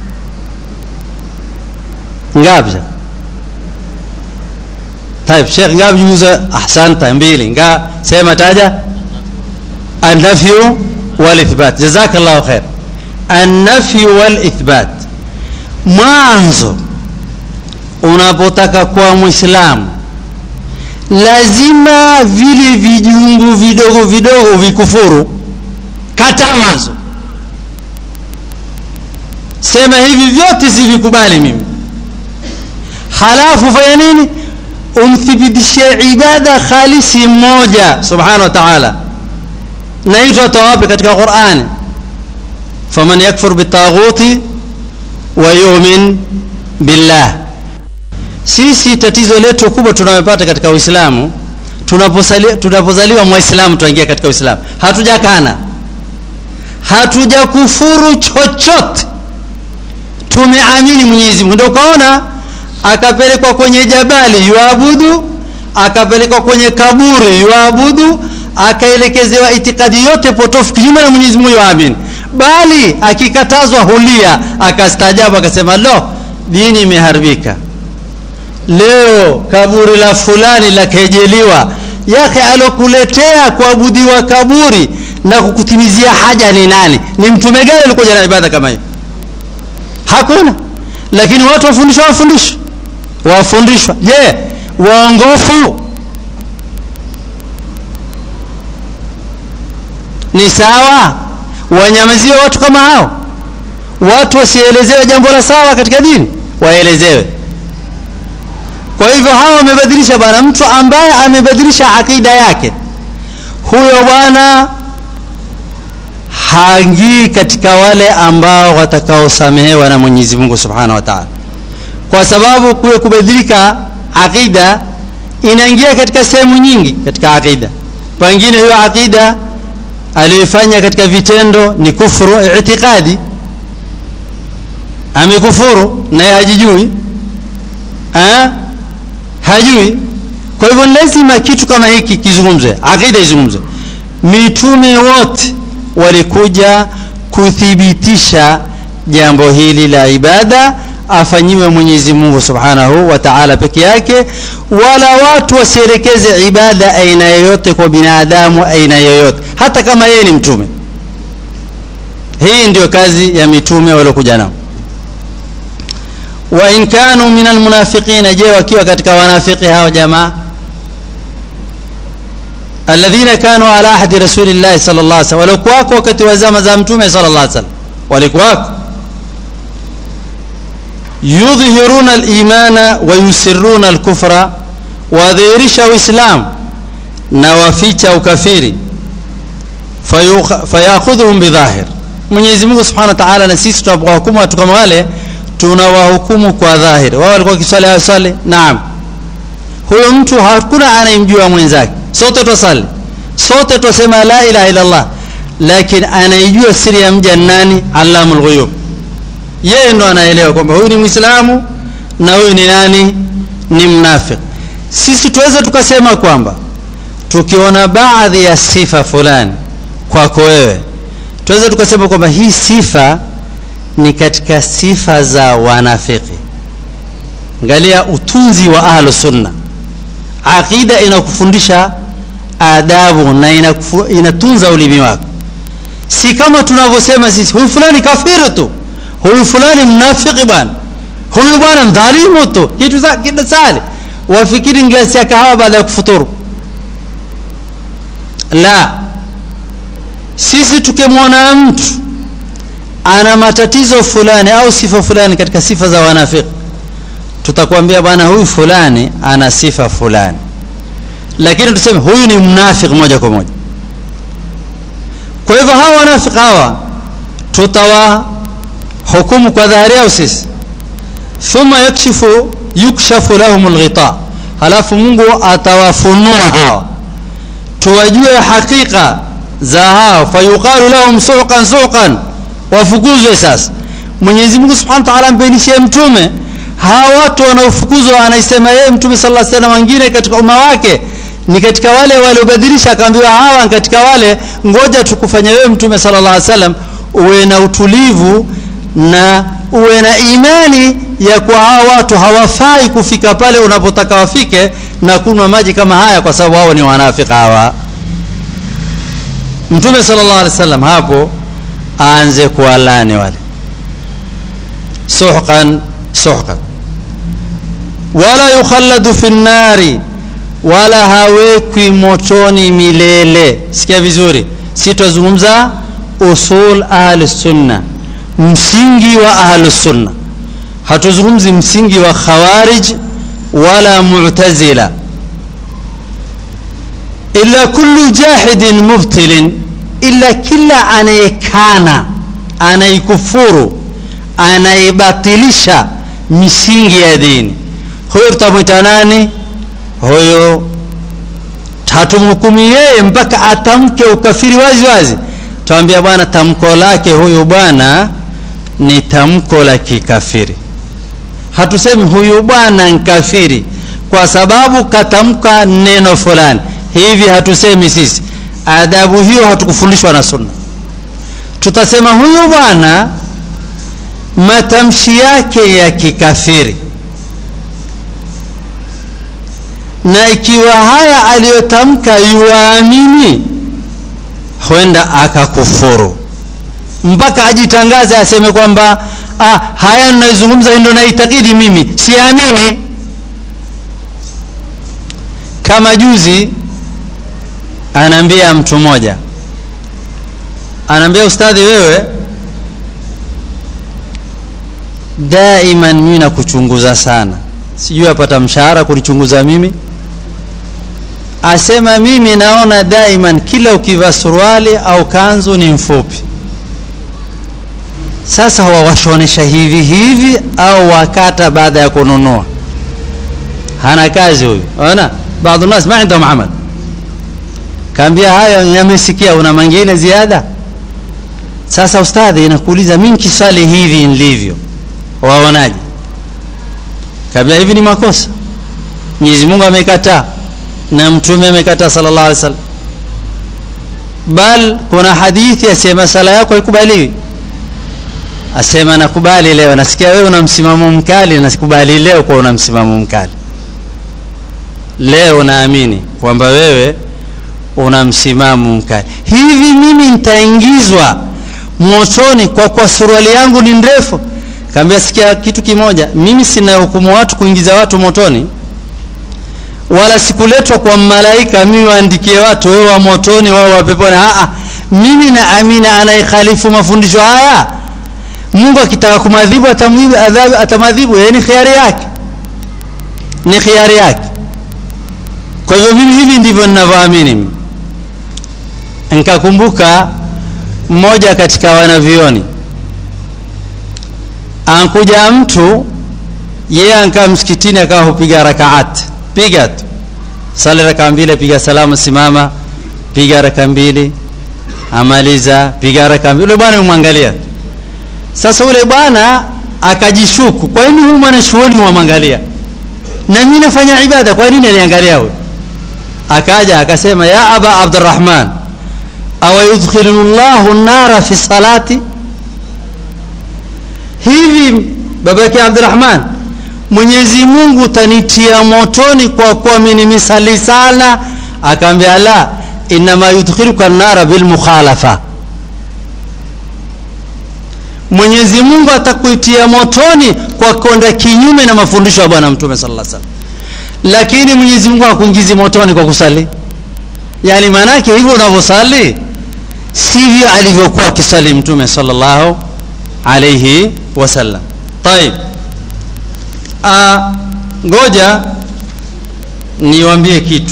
Ngapi shekhe? Taib, Sheikh ngapi nguzo? Ahsanta, mbili. Nga sema taja. An-nafyu wal ithbat. Jazakallahu khair. An-nafyu wal ithbat. Mwanzo unapotaka kuwa Muislamu lazima vile vijungu vidogo vidogo vikufuru. Kata mwanzo, sema hivi vyote sivikubali mimi, halafu fanya nini? umthibitishie ibada khalisi mmoja subhanahu wa ta'ala, na hii tunatoa wapi? Katika Qur'ani, faman yakfur bitaghuti wa yu'min billah. Sisi tatizo letu kubwa tunayopata katika Uislamu, tunapozaliwa Muislamu tunaingia katika Uislamu, hatujakana, hatujakufuru chochote, tumeamini Mwenyezi Mungu. Ndio ukaona akapelekwa kwenye jabali yuabudu, akapelekwa kwenye kaburi yuabudu, akaelekezewa itikadi yote potofu kinyume na Mwenyezi Mungu yuamini, bali akikatazwa hulia, akastaajabu, akasema lo, dini imeharibika. Leo kaburi la fulani la kejeliwa, yake alokuletea kuabudiwa kaburi na kukutimizia haja ni nani? Ni mtume gani alikuja na ibada kama hiyo? Hakuna. Lakini watu wafundishwa, wafundishwa wafundishwa. Je, yeah, waongofu ni sawa? Wanyamaziwe watu kama hao? Watu wasielezewe jambo la sawa katika dini, waelezewe. Kwa hivyo hawa wamebadilisha bwana, mtu ambaye amebadilisha akida yake, huyo bwana haingii katika wale ambao watakaosamehewa na Mwenyezi Mungu Subhanahu wa Ta'ala kwa sababu kule kubadilika aqida inaingia katika sehemu nyingi katika aqida. Pengine hiyo aqida aliyoifanya katika vitendo ni kufuru itikadi, amekufuru naye hajijui, ha? hajui kwa hivyo lazima kitu kama hiki kizungumzwe aqida izungumzwe mitume wote walikuja kuthibitisha jambo hili la ibada afanyiwe Mwenyezi Mungu Subhanahu wa Ta'ala peke yake, wala watu wasielekeze ibada aina yoyote kwa binadamu aina yoyote, hata kama yeye ni mtume. Hii ndio kazi ya mitume waliokuja nao. Wa in kanu min almunafiqina, je, wakiwa katika wanafiki hao jamaa alladhina kanu ala ahdi rasulillahi sallallahu alaihi wasallam, walikuwako wakati wa zama za mtume sallallahu alaihi wasallam, walikuwako yudhhiruna al-imana wa yusirruna al-kufra, wadhihirisha Uislamu na waficha ukafiri. Fayakhudhuhum bidhahir, Mwenyezi Mungu Subhanahu wa Ta'ala, na sisi tunapowahukumu watu kama wale tunawahukumu kwa dhahiri. Wao walikuwa kiswali hawaswali, naam. Huyo mtu hakuna anayemjua mwenzake, sote twasali, sote twasema la ilaha illa Allah, lakini anaijua siri ya mja nani? Allamul ghuyub yeye ndo anaelewa kwamba huyu ni Muislamu na huyu ni nani? Ni mnafiki. Sisi tuweze tukasema kwamba tukiona baadhi ya sifa fulani kwako wewe, tuweze tukasema kwamba hii sifa ni katika sifa za wanafiki. Angalia utunzi wa ahlu sunna, aqida inakufundisha adabu na inakufu, inatunza ulimi wako, si kama tunavyosema sisi, huyu fulani kafiru tu huyu fulani mnafiki bwana, huyu bwana mdhalimu tu, kitu kitu sali, wafikiri glasi ya kahawa baada ya kufuturu. La, sisi tukimwona mtu ana matatizo fulani au sifa fulani katika sifa za wanafiki, tutakwambia bwana, huyu fulani ana sifa fulani, lakini tuseme huyu ni mnafiki moja kwa moja. Kwa hivyo hawa wanafiki hawa tutawa hukumu kwa dhahiri yao sisi, thumma yakshifu yukshafu lahum alghita, halafu Mungu atawafunua hawa tuwajue hakika za hao, fayuqalu lahum suqan suqan, wafukuzwe. Sasa Mwenyezi Mungu Subhanahu wa Ta'ala ambainishie mtume hawa watu wanaofukuzwa, anaisema yeye mtume sallallahu alaihi wasallam, wengine katika umma wake ni katika wale waliobadilisha, akaambiwa hawa katika wale, ngoja tukufanya wewe mtume sallallahu alaihi wasallam uwe na utulivu na uwe na imani ya kwa hawa watu hawafai kufika pale unapotaka wafike na kunywa maji kama haya, kwa sababu hao ni wanafiki hawa. Mtume sallallahu alaihi wasallam hapo aanze kuwalani wale suhqan suhqan, wala yukhalladu fi nnari, wala hawekwi motoni milele. Sikia vizuri, si twazungumza usul ahli sunna msingi wa ahlus sunna, hatuzungumzi msingi wa khawarij wala mu'tazila. Illa kullu jahidin mubtilin, illa kila anayekana, anayekufuru, anayebatilisha misingi ya dini, huyo tutamwita nani? Huyo hatumhukumi yeye mpaka atamke ukafiri wazi wazi. Tuambia bwana, tamko lake huyu bwana ni tamko la kikafiri. Hatusemi huyu bwana nkafiri kwa sababu katamka neno fulani hivi, hatusemi sisi. Adabu hiyo hatukufundishwa na Sunna. Tutasema huyu bwana matamshi yake ya kikafiri, na ikiwa haya aliyotamka yuwaamini, huenda akakufuru mpaka ajitangaze aseme kwamba ah, haya ninayozungumza ndio naitakidi mimi, siamini. Kama juzi anaambia mtu mmoja, anaambia ustadhi, wewe daiman mimi nakuchunguza sana, sijui apata mshahara kunichunguza mimi. Asema mimi naona daiman kila ukivaa suruali au kanzu ni mfupi sasa wawashonesha hivi hivi au wakata baada ya kununua? Hana kazi huyu. Ona, baadhi nas ma indahum amal. Kaambia hayo yamesikia, una mengine ziada. Sasa ustadhi, inakuuliza mimi kiswali hivi nilivyo, waonaje? Kaambia hivi ni makosa, Mwenyezi Mungu amekataa. na mtume amekataa sallallahu alaihi wasallam bal kuna hadithi asema sala yako haikubaliwi asema nakubali leo nasikia wewe una msimamo mkali nasikubali leo kwa una msimamo mkali leo naamini kwamba wewe una msimamo mkali hivi mimi nitaingizwa motoni kwa kwa suruali yangu ni ndefu kaambia sikia kitu kimoja mimi sina hukumu watu kuingiza watu motoni wala sikuletwa kwa malaika mimi waandikie watu wewe wa motoni wao wa peponi a mimi naamini anayekhalifu mafundisho haya Mungu akitaka kumadhibu atamwadhibu adhabu atamadhibu yani khiari yake ni khiari yake kwa hivyo mimi hivi ndivyo ninavyoamini nikakumbuka mmoja katika wanavioni ankuja mtu yeye ankaa msikitini akawa hupiga rakaat piga tu sali raka mbili piga salamu simama piga raka mbili amaliza piga raka mbili yule bwana umwangalia sasa yule bwana akajishuku kwa nini huyu mwana shughuli wamwangalia na mimi nafanya ibada kwa nini aniangalia huyu akaja akasema ya aba abdurrahman awa yudkhilu llahu nara fi salati hivi baba yake abdurrahman mwenyezi mungu tanitia motoni kwa kuwa mimi misali sana akaambia la inama yudkhiluka nara bilmukhalafa mwenyezi mungu atakuitia motoni kwa kwenda kinyume na mafundisho ya bwana mtume sallallahu alaihi wasallam lakini mwenyezi mungu hakuingizi motoni kwa kusali yani maanake hivyo unavyosali sivyo alivyokuwa akisali mtume sallallahu alaihi wasallam طيب ngoja niwaambie kitu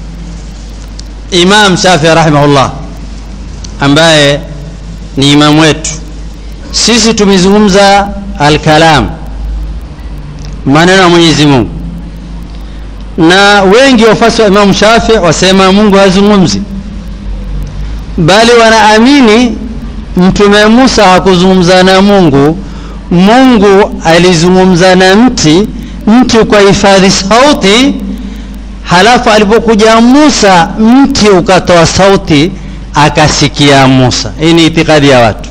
imam shafii rahimahullah ambaye ni imamu wetu sisi tumezungumza alkalam maneno ya mwenyezi mungu na wengi wafasi wa imamu shafii wasema mungu hazungumzi bali wanaamini mtume musa hakuzungumza na mungu mungu alizungumza na mti mti ukahifadhi sauti halafu alipokuja musa mti ukatoa sauti akasikia musa hii ni itikadi ya watu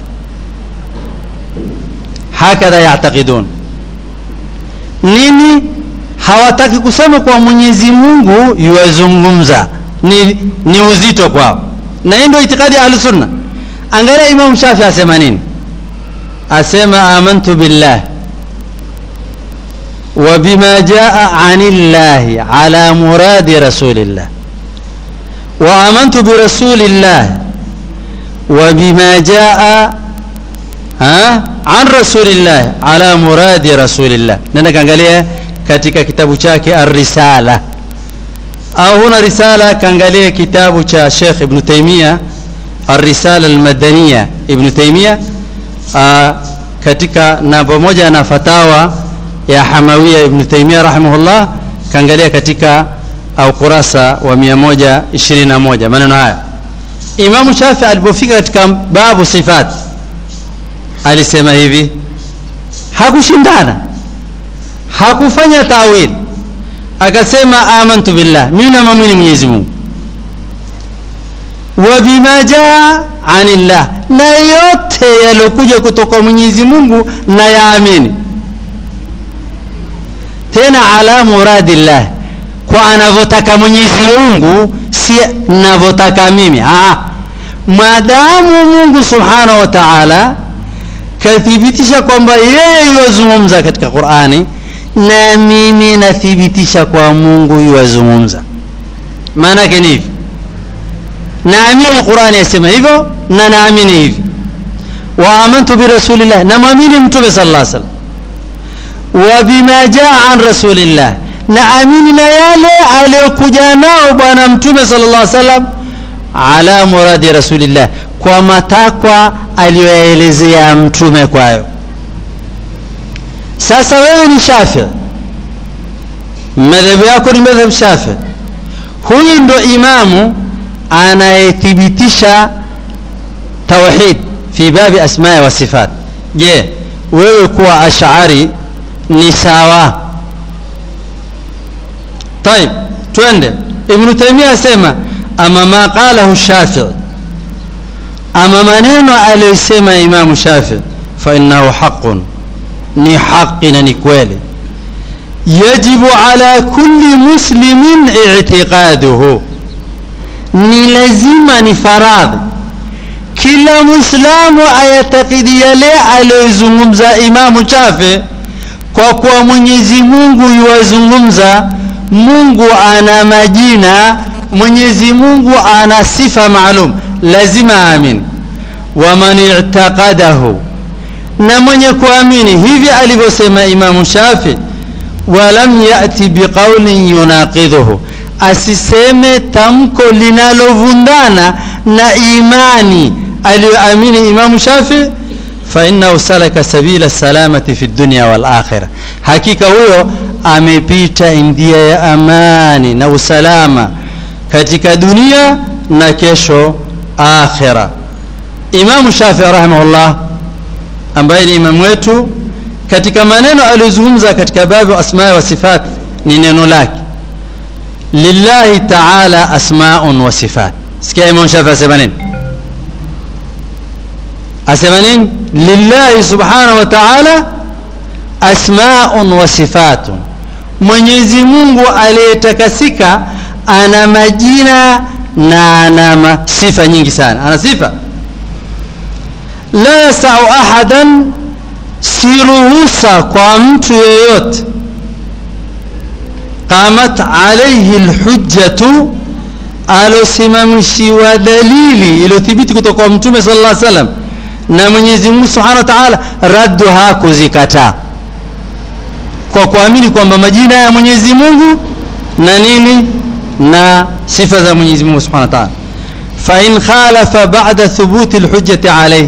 hakadha yactaqidun nini hawataki kusema kwa mwenyezi mungu yuwazungumza ni, ni uzito kwao na hii ndio itikadi ya ahlusunna angalia imamu shafi asema nini asema amantu billah وبما جاء عن الله على مراد رسول الله وآمنت برسول الله وبما جاء ها عن رسول الله على مراد رسول الله nenda kaangalia katika kitabu chake ar-risala au huna risala kaangalia kitabu cha Sheikh Ibn Taymiyyah ar-risala al-madaniyya Ibn Taymiyyah katika na pamoja na fatawa ya Hamawiya Ibn Taymiyyah rahimahullah kaangalia katika au kurasa wa 121 maneno haya Imamu Shafi alipofika katika babu sifat alisema hivi hakushindana hakufanya tawil akasema amantu billah mimi namwamini Mwenyezi Mungu wa bima jaa anillah na yote yaliyokuja kutoka Mwenyezi Mungu na yaamini tena ala muradillah kwa anavyotaka Mwenyezi Mungu si navyotaka mimi ah maadamu Mungu subhanahu wa ta'ala kathibitisha kwamba yeye yuwazungumza katika Qur'ani na mimi nathibitisha kwa Mungu yuwazungumza maana yake ni hivi naamini Qur'ani yasema hivyo na naamini hivi wa amantu bi rasulillah na muamini mtume sallallahu alaihi wasallam wa bima jaa an rasulillah na amini na yale aliyokuja nao bwana mtume sallallahu alaihi wasallam ala muradi rasulillah kwa matakwa aliyoyaelezea mtume kwayo sasa wewe ni shafi madhehebu yako ni madhhab shafi huyu ndo imamu anayethibitisha tauhid fi babi asmaa wa sifat je wewe kuwa ash'ari ni sawa طيب twende ibnu taimia asema ama ma qalahu shafii ama maneno aliyosema imamu shafii fainahu haqun ni haqi na ni kweli yajibu ala kulli muslimin itiqaduhu ni lazima ni faradhi kila mwislamu ayatakidi yale aliyozungumza imamu chafe kwa kuwa mwenyezi mungu yuwazungumza mungu ana majina mwenyezi mungu ana sifa maalum lazima amin waman itaqadahu na mwenye kuamini hivi alivyosema imamu shafi walam yati biqaulin yunaqidhuhu asiseme tamko linalovundana na imani aliyoamini imamu shafi fainahu salaka sabila salamati fi dunya walakhira hakika huyo amepita njia ya amani na usalama katika dunia na kesho akhira imamu shafi rahimahullah ambaye ni imamu wetu katika maneno aliyozungumza katika babu asmaa wa sifat ni neno lake lillahi taala asmaun wa sifat sikia imam shafi asema nini asema nini lillahi subhanahu wa taala asmaun wa sifatun mwenyezi mungu aliyetakasika ana majina na ana sifa nyingi sana ana sifa la yasau ahadan si ruhusa kwa mtu yeyote qamat alaihi lhujjatu alosimamishiwa dalili iliyothibiti kutoka kwa mtume sala llah salam na mwenyezi mungu subhanahu wa taala radduha kuzikataa kwa kuamini kwamba majina ya mwenyezi mungu na nini na sifa za mwenyezi mungu subhanahu wa taala fain khalafa bada thubuti lhujjati alaihi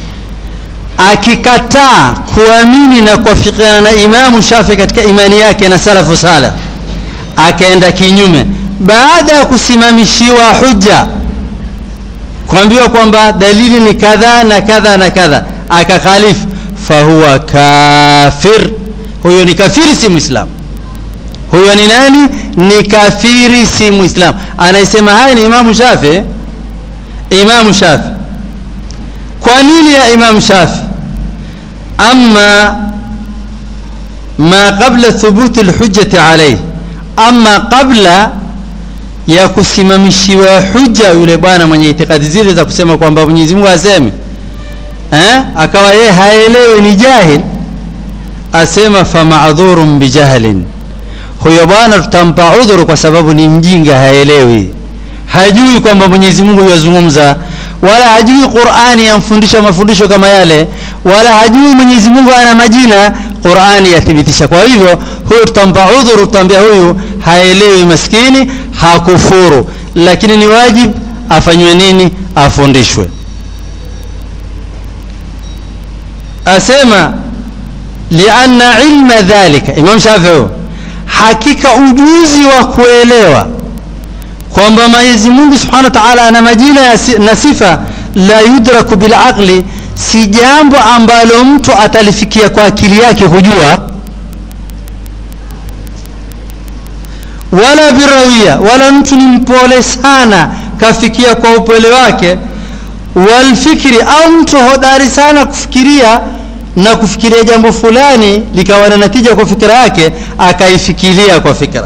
akikataa kuamini na kuafikiana na imamu shafi katika imani yake na salafu sala akaenda kinyume baada ya kusimamishiwa hujja kuambiwa kwamba dalili ni kadha na kadha na kadha akakhalifu fahuwa kafir huyo ni kafiri si mwislamu huyo ni nani ni kafiri si mwislamu anayesema haya ni imamu shafi imamu shafi kwa nini ya imamu shafi ama ma qabla thubuti lhujjati alayhi ama qabla ya kusimamishiwa hujja yule bwana mwenye itikadi zile za kusema kwamba mwenyezi mungu aseme eh? akawa yeye haelewi ni jahil asema famadhurun bijahlin huyo bwana tutampa udhuru kwa sababu ni mjinga haelewi hajui kwamba mwenyezi mungu yazungumza wala hajui qurani yamfundisha mafundisho kama yale wala hajui mwenyezi mungu ana majina qurani yathibitisha kwa hivyo huyu tutampa udhuru tutaambia huyu haelewi maskini hakufuru lakini ni wajib afanywe nini afundishwe asema lianna ilma dhalika imam shafii hakika ujuzi wa kuelewa kwamba mwenyezi mungu subhanahu wa taala ana majina na sifa la yudraku bilaqli si jambo ambalo mtu atalifikia kwa akili yake kujua wala birawia wala mtu ni mpole sana kafikia kwa upole wake walfikri au mtu hodari sana kufikiria na kufikiria jambo fulani likawa na natija kwa fikira yake akaifikiria kwa fikra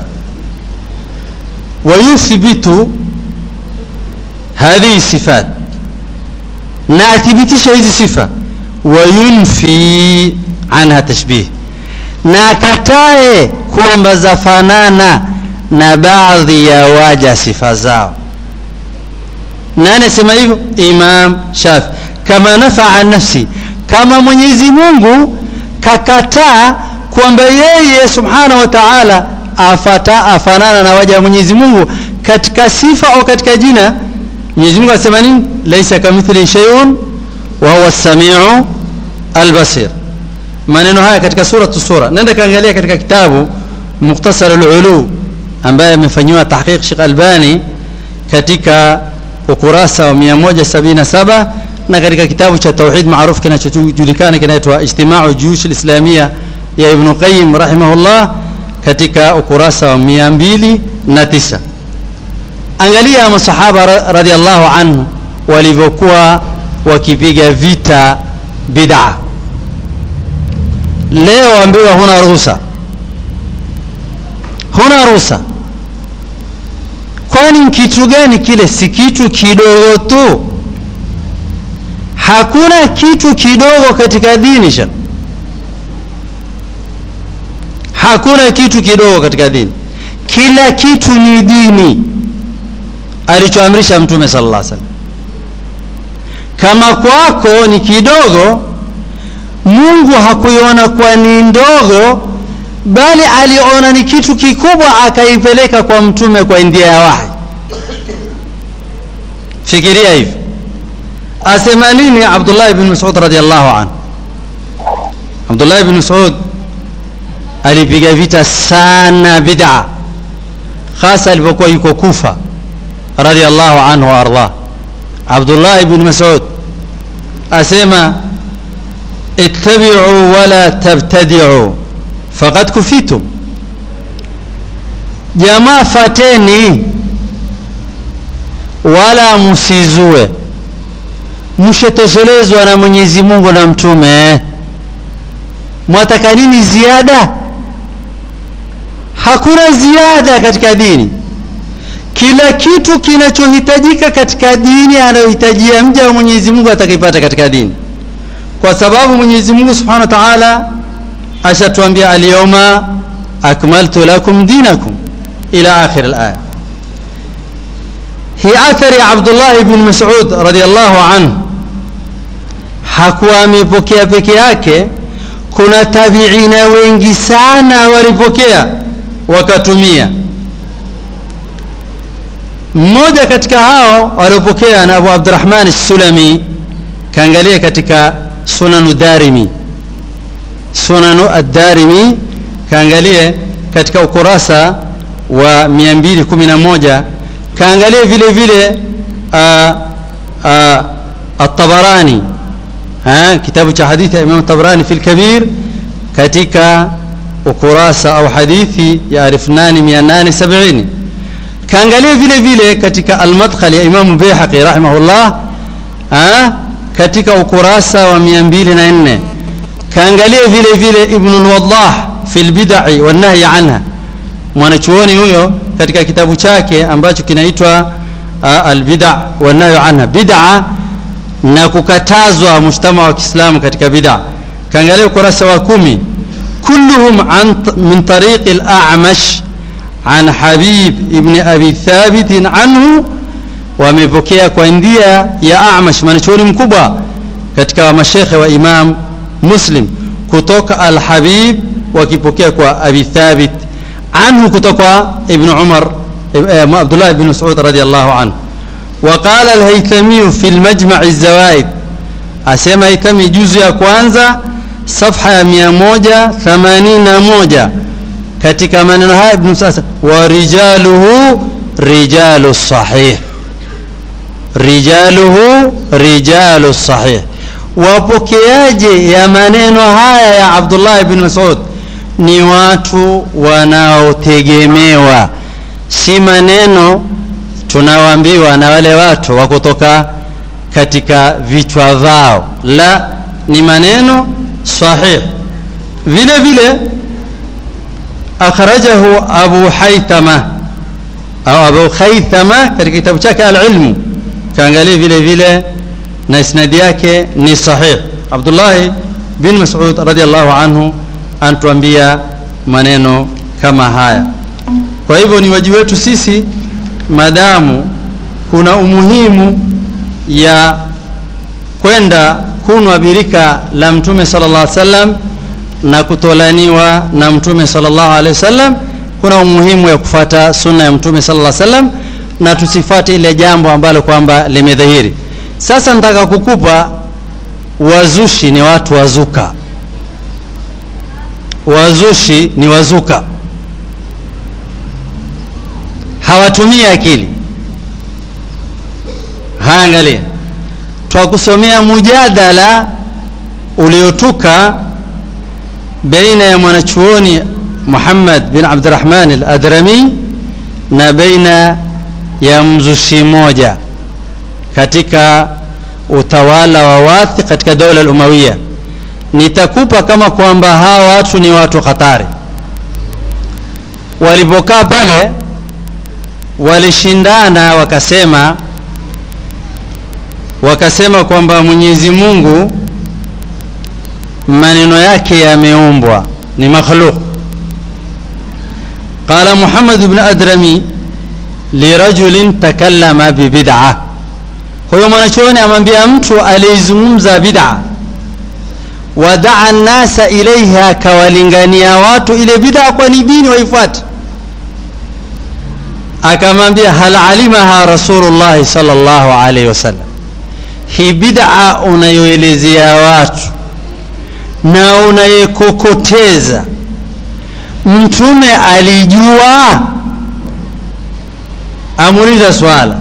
wayuthbitu hadhihi sifat na athibitisha hizi sifa wayunfi anha tashbih na akatae kwamba zafanana na baadhi ya waja sifa zao nani asema hivyo imam shafi kama nafaa nafsi kama mwenyezi mungu kakataa kwamba yeye subhanahu wa taala afata afanana na waja wa mwenyezi mungu katika sifa au katika jina mwenyezi mungu asema nini laisa kamithli sheiun wa huwa samiu albasir maneno haya katika suratu sura nenda kaangalia katika kitabu mukhtasar lulu ambaye amefanyiwa tahqiq shekh albani katika ukurasa wa 177 na katika kitabu cha tauhid maarufu kinachojulikana kinaitwa ijtimau juyush lislamia ya ibnu qayim rahimahullah katika ukurasa wa 209 angalia masahaba radhiallahu anhu walivyokuwa wakipiga vita bid'a leo ambiwa huna ruhusa huna ruhusa kwani kitu gani kile si kitu kidogo tu hakuna kitu kidogo katika dini sha hakuna kitu kidogo katika dini kila kitu ni dini alichoamrisha mtume sallallahu alaihi wasallam kama kwako ni kidogo mungu hakuiona kwa ni ndogo bali aliona ni kitu kikubwa akaipeleka kwa mtume kwa ndia ya wahi fikiria hivi asema nini abdullah ibn masud radiallahu anhu abdullah ibn masud alipiga vita sana bid'a hasa alipokuwa yuko kufa radiallahu anhu waardah abdullah ibn masud asema ittabi'u wala tabtadi'u faqad kufitum jamaa fateni wala msizue mshetoshelezwa na mwenyezi mungu na mtume mwataka nini ziada hakuna ziada katika dini kila kitu kinachohitajika katika dini anayohitajia mja wa mwenyezi mungu atakipata katika dini kwa sababu mwenyezi mungu subhanahu wa taala ashatuambia alyawma akmaltu lakum dinakum ila akhir alaya hii athari ya abdullah ibn masud radiallahu anhu hakuwa amepokea peke yake kuna tabiina wengi sana walipokea wakatumia mmoja katika hao waliopokea na abu abdurahman sulami kaangalia katika sunanu darimi sunanu addarimi kaangalie katika ukurasa wa 211 kaangalie vile vile atabarani kitabu cha hadithi ya imam tabarani fi lkabir katika ukurasa au hadithi ya 2870 kaangalia vile vile katika almadkhal ya imamu beihaqi rahimahullah katika ukurasa wa 204 kaangalia vile vile ibnu lwadah fi lbidai wannahyi anha mwanachuoni huyo katika kitabu chake ambacho kinaitwa albida wannahyu anha bida na kukatazwa mujtama wa kiislamu katika bida kaangalia ukurasa wa kumi kulluhum an min tariqi al-a'mash an habib ibn abi thabit anhu wamepokea kwa ndia ya a'mash mwanachuoni mkubwa katika mashekhe wa imam muslim kutoka al-habib wakipokea kwa abi thabit عنه كتوكا ابن عمر عبد الله بن مسعود رضي الله عنه وقال الهيثمي في المجمع الزوائد أسمى هيثمي جزء ya kwanza صفحة ya 181 katika maneno haya ibn sasa wa rijaluhu rijalu sahih rijaluhu rijalu sahih wapokeaje ya maneno haya ya Abdullah ibn Mas'ud ni watu wanaotegemewa si maneno tunaoambiwa na wale watu wa kutoka katika vichwa vao la ni maneno sahih vile vile akhrajahu abu haithama au abu haithama katika kitabu chake alilmu kaangalia vile vile na isnadi yake ni sahih abdullahi bin masud radiallahu anhu anatuambia maneno kama haya kwa hivyo ni wajibu wetu sisi madamu kuna umuhimu ya kwenda kunwa birika la mtume sallallahu alaihi wasallam na kutolaniwa na mtume sallallahu alaihi wasallam kuna umuhimu ya kufata sunna ya mtume sallallahu alaihi wasallam na tusifate ile jambo ambalo kwamba limedhahiri sasa nataka kukupa wazushi ni watu wazuka wazushi ni wazuka hawatumii akili haangalia twakusomea mujadala uliotuka baina ya mwanachuoni Muhammad bin Abdurrahman al-Adrami na baina ya mzushi moja katika utawala wa wathi katika dola al-Umawiya nitakupa kama kwamba hawa watu ni watu hatari walipokaa pale walishindana wakasema wakasema kwamba Mwenyezi Mungu maneno yake yameumbwa ni makhluq qala Muhammad ibn Adrami lirajulin takallama bibid'a huyo mwanachuoni amwambia mtu aliyezungumza bid'a wadaa nnasa ilaiha akawalingania watu ile bid'a kwa ni dini waifuate akamwambia hal alimaha rasulullahi sallallahu alaihi wasallam hii bid'a unayoelezea watu na unayekokoteza mtume alijua amuuliza swala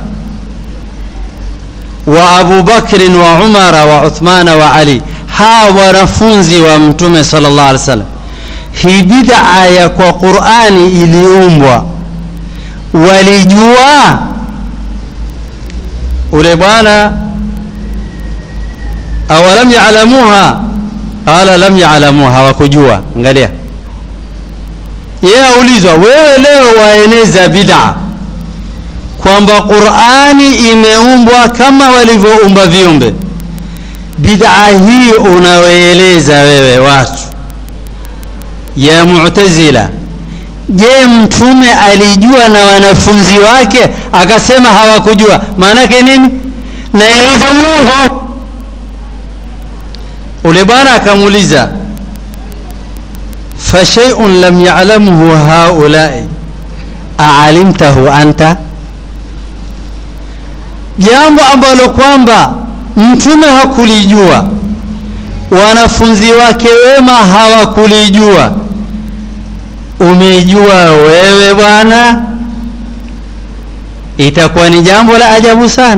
wa Abu Bakrin wa Umara wa Uthmana wa Ali hawa wanafunzi wa mtume sallallahu alaihi wasallam hii bid'a ya kwa Qur'ani iliumbwa walijua ule bwana awalam ya'lamuha qala lam ya'lamuha wakujua angalia yeye aulizwa wewe leo waeneza bid'a kwamba Qur'ani imeumbwa kama walivyoumba viumbe bid'a hii unaoeleza wewe watu ya mu'tazila je mtume alijua na wanafunzi wake akasema hawakujua maana yake nini naeleza Mungu ule bwana akamuuliza fa shay'un lam ya'lamhu haula'i a'alimtahu anta jambo ambalo kwamba mtume hakulijua wanafunzi wake wema hawakulijua umejua wewe bwana itakuwa ni jambo la ajabu sana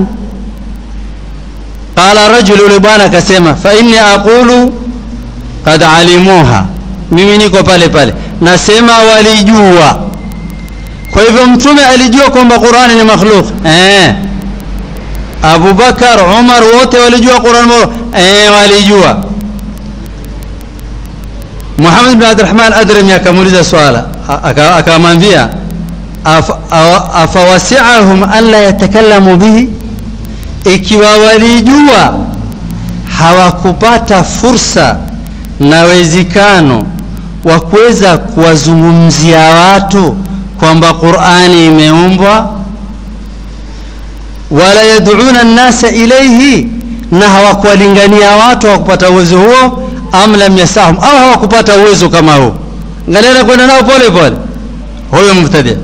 qala rajul yule bwana akasema fa inni aqulu qad alimuha mimi niko pale pale nasema walijua kwa hivyo mtume alijua kwamba Qur'ani ni makhluq eh Abu Bakar Umar wote walijua Qur'an eh walijua Muhammad bin Abdurrahman Adrami akamuuliza swala akamwambia afawasi'ahum an la yatakallamu bihi ikiwa walijua hawakupata fursa na wezekano wa kuweza kuwazungumzia watu kwamba Qur'ani imeumbwa wala yad'una an-nasa ilayhi na hawakuwalingania watu hawakupata uwezo huo am lam yasahum au hawakupata uwezo kama huo angalia kwenda nao pole pole huyo mubtadi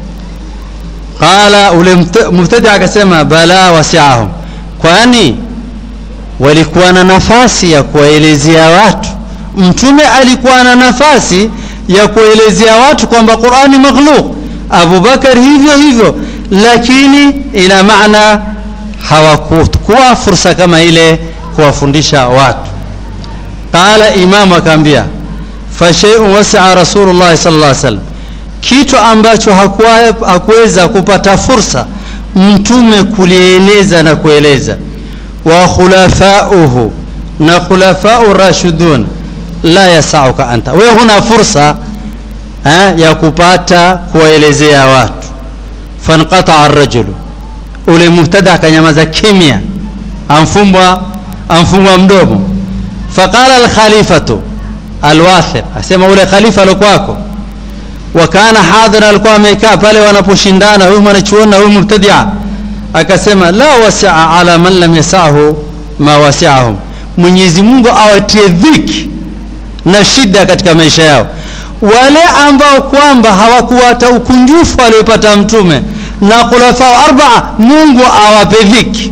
qala ule mubtadi akasema bala wasi'ahum kwani walikuwa na nafasi ya kuwaelezea watu mtume alikuwa na nafasi ya kuelezea watu kwamba Qur'ani makhluq Abu Bakar hivyo hivyo lakini ina maana hawakuwa fursa kama ile kuwafundisha watu qala imamu akaambia fa shay'un wasi'a rasulullah sallallahu alaihi wasallam kitu ambacho hakuweza kupata fursa mtume kulieleza na kueleza wa khulafauhu na khulafau rashidun la yasauka anta wewe huna fursa ha, ya kupata kuwaelezea watu fanqata ar-rajulu ule muhtada akanyamaza kimya amfumbwa amfungwa mdomo faqala al-khalifatu al-wathiq asema ule khalifa alokuwako wakana hadhira alikuwa amekaa pale wanaposhindana huyu mwanachuoni na huyu mubtadia akasema la wasaa ala man lam yasahu ma wasiahum Mwenyezi Mungu awatie dhiki na shida katika maisha yao wale ambao kwamba hawakuwata ukunjufu aliopata mtume na khulafa arbaa Mungu awape dhiki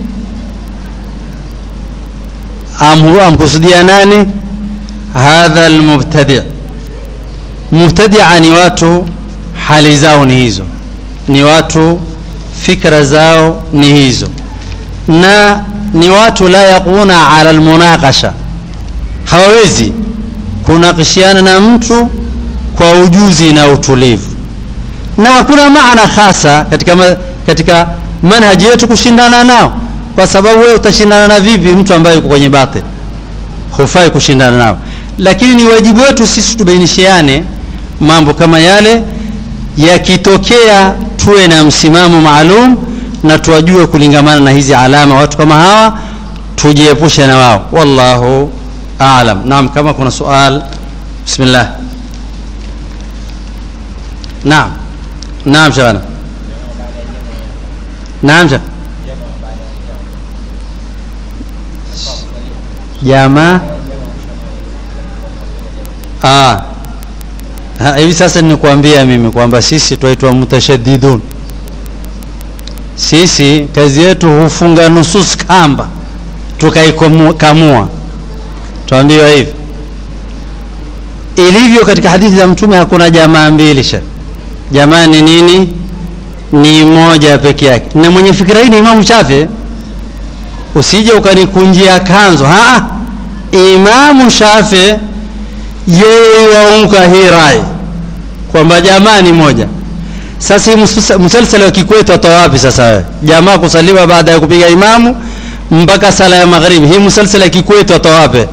amkusudia nani hadha almubtadi mubtadia ni watu hali zao ni hizo ni watu fikra zao ni hizo na ni watu la yaquna ala almunaqasha hawawezi kunakishiana na mtu kwa ujuzi na utulivu na hakuna maana hasa katika katika manhaji yetu kushindana nao kwa sababu wewe utashindana na vipi mtu ambaye yuko kwenye batil hufai kushindana nao lakini ni wajibu wetu sisi tubainishiane mambo kama yale yakitokea tuwe na msimamo maalum na tuwajue kulingamana na hizi alama watu kama hawa tujiepushe na wao wallahu aalam naam kama kuna sual bismillah naam naam shabana naam shabana jamaa ah Ha, hivi sasa nikuambia mimi kwamba sisi twaitwa mutashadidun sisi kazi yetu hufunga nusus kamba tukaikamua tuambiwa hivi ilivyo katika hadithi za mtume hakuna jamaa mbili sha jamaa ni nini ni moja peke yake na mwenye fikira hii ni imamu shafi usije ukanikunjia kanzo ha imamu shafi yeye waunga hii rai kwamba jamaa ni moja sasa hii msalsala wa kikwetu atoa wapi sasa wewe jamaa kusaliwa baada ya kupiga imamu mpaka sala ya magharibi hii msalsala ya kikwetu atoa wapi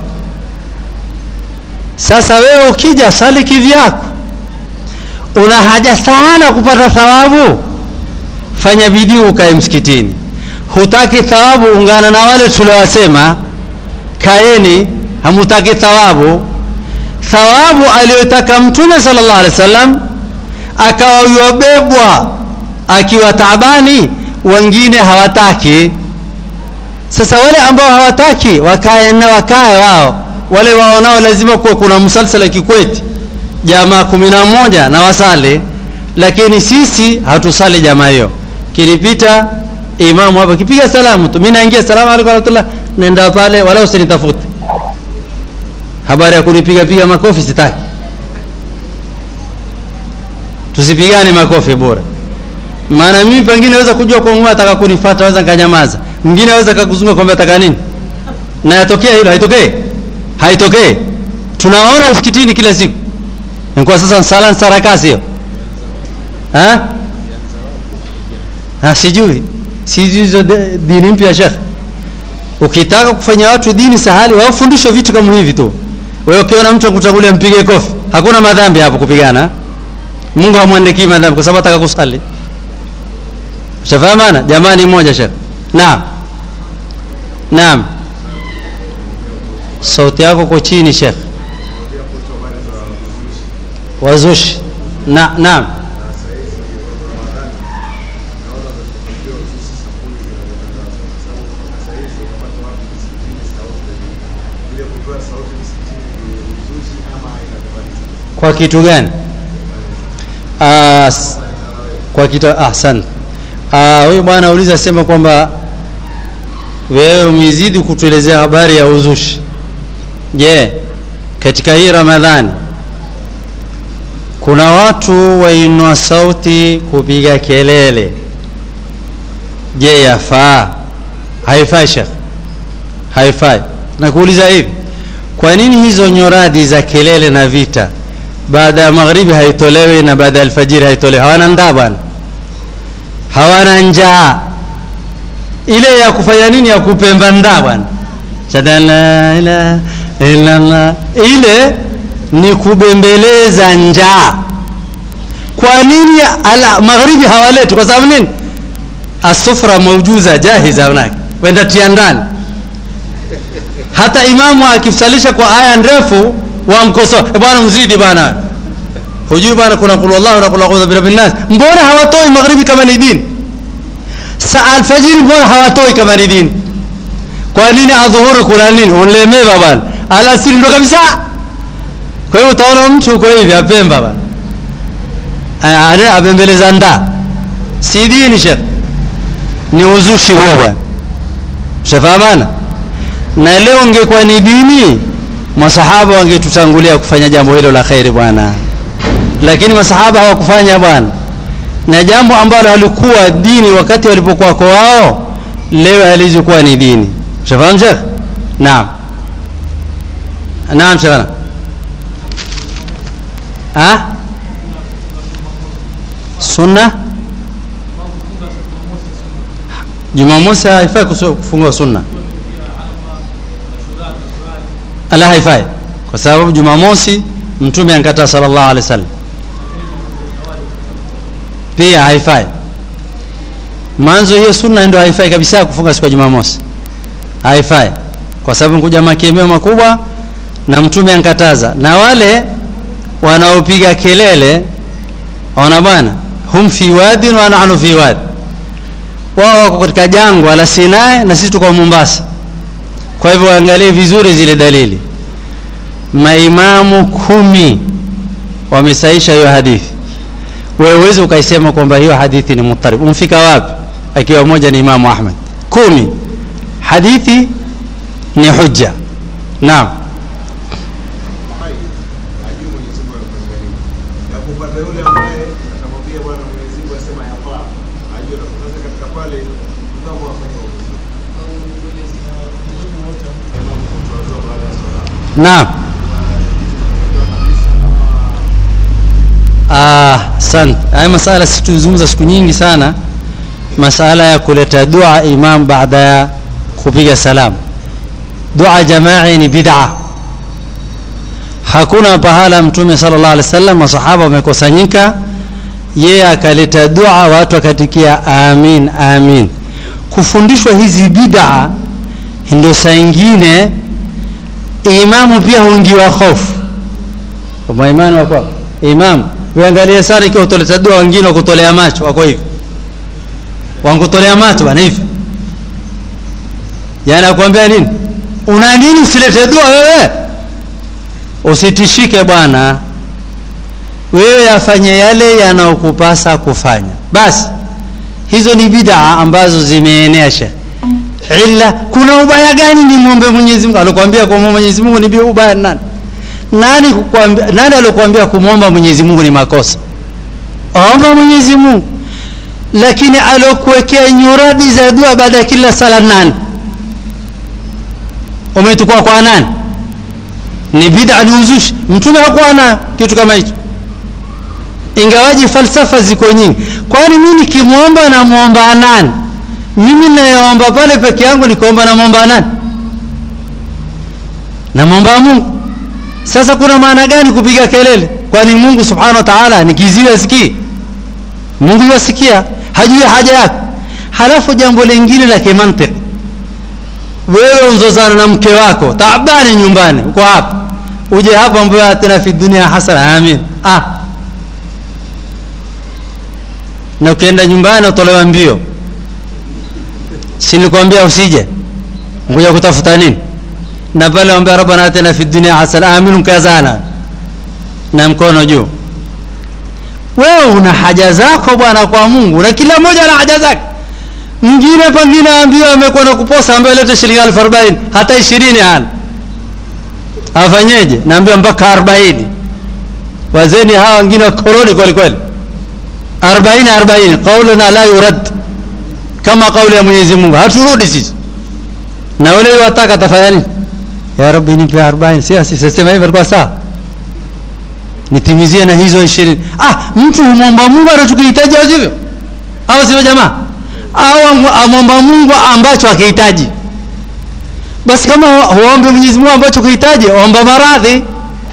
sasa wewe ukija sali kivyako una haja sana kupata thawabu fanya bidii ukae msikitini hutaki thawabu ungana na wale tuliowasema kaeni hamutaki thawabu thawabu aliyotaka mtume sallallahu alaihi wasallam akawa yobebwa akiwa taabani wengine hawataki sasa wale ambao hawataki wakae na wakae wao wale waonao lazima kuwa kuna msalsala kikweti jamaa kumi na moja na wasali lakini sisi hatusali jamaa hiyo kilipita imamu hapa kipiga salamu tu mimi naingia salamu alaykum warahmatullah nenda pale wala usinitafute habari ya kunipiga piga makofi sitaki tusipigane makofi bora maana mimi pengine naweza kujua kwa Mungu ataka kunifuata naweza nikanyamaza mwingine naweza kakuzunguka kwamba ataka nini na yatokea hilo haitokee haitokee tunaona msikitini kila siku kwa sasa sala sarakasi hiyo ha ha sijui sijui hizo dini mpya shekh ukitaka kufanya watu dini sahali wafundishwe vitu kama hivi tu wewe ukiona mtu akutangulia mpige kofi hakuna madhambi hapo kupigana Mungu hamwandikii madhambi kwa sababu ataka kusali Ushafahamana jamani moja shekh naam naam sauti yako kwa chini shekh wazushi na naam kwa kitu gani uh, kwa kitu ahsan ah huyu bwana uliza sema kwamba wewe umezidi kutuelezea habari ya uzushi je katika hii ramadhani kuna watu wainua sauti kupiga kelele je yafaa haifai shekh haifai nakuuliza hivi kwa nini hizo nyoradi za kelele na vita baada ya magharibi haitolewi na baada ya alfajiri haitolewi hawana ndaa bwana hawana njaa ile ya kufanya nini ya kupemba ndaa bwana la ilaha illallah ile ni kubembeleza njaa kwa nini ala magharibi hawaleti kwa sababu nini asufra maujuza jahiza hunaki wenda tia ndani hata imamu akisalisha kwa aya ndefu wamkosoa e bwana mzidi bwana hujui bwana kuna kul wallahu na kul a'udhu birabbin nas mbona hawatoi magharibi kama ni dini saa alfajiri mbona hawatoi kama ni dini kwa nini adhuhuri kuna nini unlemeva bwana alasiri ndo kabisa kwa hiyo utaona mtu uko hivi apemba bwana abembeleza nda si dini shekh ni uzushi huo bwana shafahamana na leo ungekuwa ni dini masahaba wangetutangulia kufanya jambo hilo la khairi bwana lakini masahaba hawakufanya bwana na jambo ambalo halikuwa dini wakati walipokuwa kwa wao leo halizokuwa ni dini shafahamu shekh naam naam shekh ha sunna jumamosi haifai kusu- kufunga sunna ala haifai kwa sababu jumamosi mtume ankataa sallallahu alaihi wasallam pia haifai mwanzo hiyo sunna ndio haifai kabisa kufunga siku ya jumamosi haifai kwa sababu kuja makemeo makubwa na mtume ankataza na wale wanaopiga kelele ona bwana hum fi wadin wa nahnu fi wadi wao wako katika jangwa la Sinai na sisi tuko Mombasa kwa hivyo waangalie vizuri zile dalili maimamu kumi wamesaisha hiyo hadithi wewe uweze ukaisema kwamba hiyo hadithi ni mutarib umfika wapi akiwa moja ni Imamu Ahmad kumi hadithi ni hujja naam hai ajue Mwenyezi Mungu anamwangalia. Na kupata yule ambaye atamwambia Bwana Mwenyezi Mungu asema yafaa, ajue na sasa katika pale kama wafanya uamuzi. Tuanze baada ya swala. naam Ah, asante. Haya masala situzungumza siku nyingi sana, masala ya kuleta dua imam baada ya kupiga salamu. Dua jamai ni bid'a. Hakuna pahala Mtume sallallahu alaihi wasallam masahaba wamekusanyika, yeye akaleta dua, watu wakatikia amin amin. Kufundishwa hizi bid'a ndio saa ingine imamu pia huingiwa hofu kwamba imani wako imam uangalie sana ikiwa utoleta dua wengine wakutolea macho wako hivi wankutolea macho bana hivi yani akwambia nini una nini usilete dua wewe usitishike bwana wewe yafanye yale yanayokupasa kufanya basi hizo ni bid'a ambazo zimeenea shekhe illa kuna ubaya gani ni muombe Mwenyezi Mungu alikwambia kwa Mwenyezi Mungu ni bi- ubaya nani nani kukwambia nani alikwambia kumwomba Mwenyezi Mungu ni makosa omba Mwenyezi Mungu lakini alokuwekea nyuradi za dua baada ya kila sala nani umetukua kwa nani ni bid'a ni uzushi mtume hakuwa na kitu kama hicho ingawaji falsafa ziko nyingi kwani mimi nikimwomba namwomba nani mimi nayeomba pale peke yangu nikaomba namwomba nani namwomba mungu sasa kuna maana gani kupiga kelele kwani mungu subhanahu wa taala ni kiziwi asikii mungu yasikia hajui haja yako halafu jambo lingine la kimantiki wewe unzozana na mke wako taabani nyumbani uko hapa uje hapa ambayo atina fi dunia hasana amin ah na ukienda nyumbani utolewa mbio si nilikwambia usije ngoja kutafuta nini na pale ambia rabbana atina fi dunya hasana amin kazana na mkono juu wewe una haja zako bwana kwa Mungu na kila mmoja ana haja zake mwingine pengine ambiwa amekuwa na kuposa ambaye leta shilingi elfu arobaini hata ishirini hana afanyeje naambiwa mpaka arobaini wazeni hawa wengine wakoroni kweli kweli arobaini arobaini qauluna la yurad kama kauli ya Mwenyezi Mungu haturudi sisi na wale wataka tafanya nini ya rabbi nipe 40 si si sema hivyo alikuwa sawa nitimizie na hizo 20 ah mtu humwomba Mungu anachokihitaji au sivyo au sivyo jamaa au amwomba Mungu ambacho akihitaji basi kama huombe Mwenyezi Mungu ambacho kuhitaji omba maradhi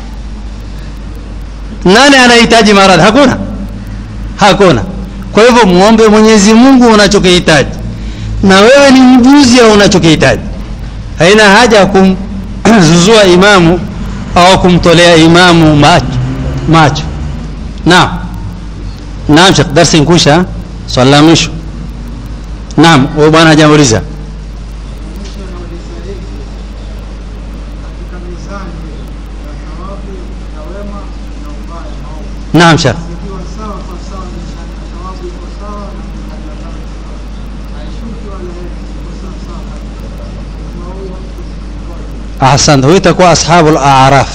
nani anahitaji maradhi hakuna hakuna kwa hivyo muombe Mwenyezi Mungu unachokihitaji na wewe ni mjuzi wa unachokihitaji haina haja ya kumzuzua imamu au kumtolea imamu macho macho naam naam shekh darsi nkusha swali la mwisho naam huyo bwana hajauliza Mwisho anauliza hivi, katika mizani ya thawabu ya wema na ubaya maovu, naam shekh zikiwa sawa kwa sawa, mizani ya thawabu iko sawa na mizani ya dhambi sawa, haishuki wala iko sawa sawa kabisa. Kama huyo mtu sikuwaje? ahsanta huyu itakuwa ashabul araf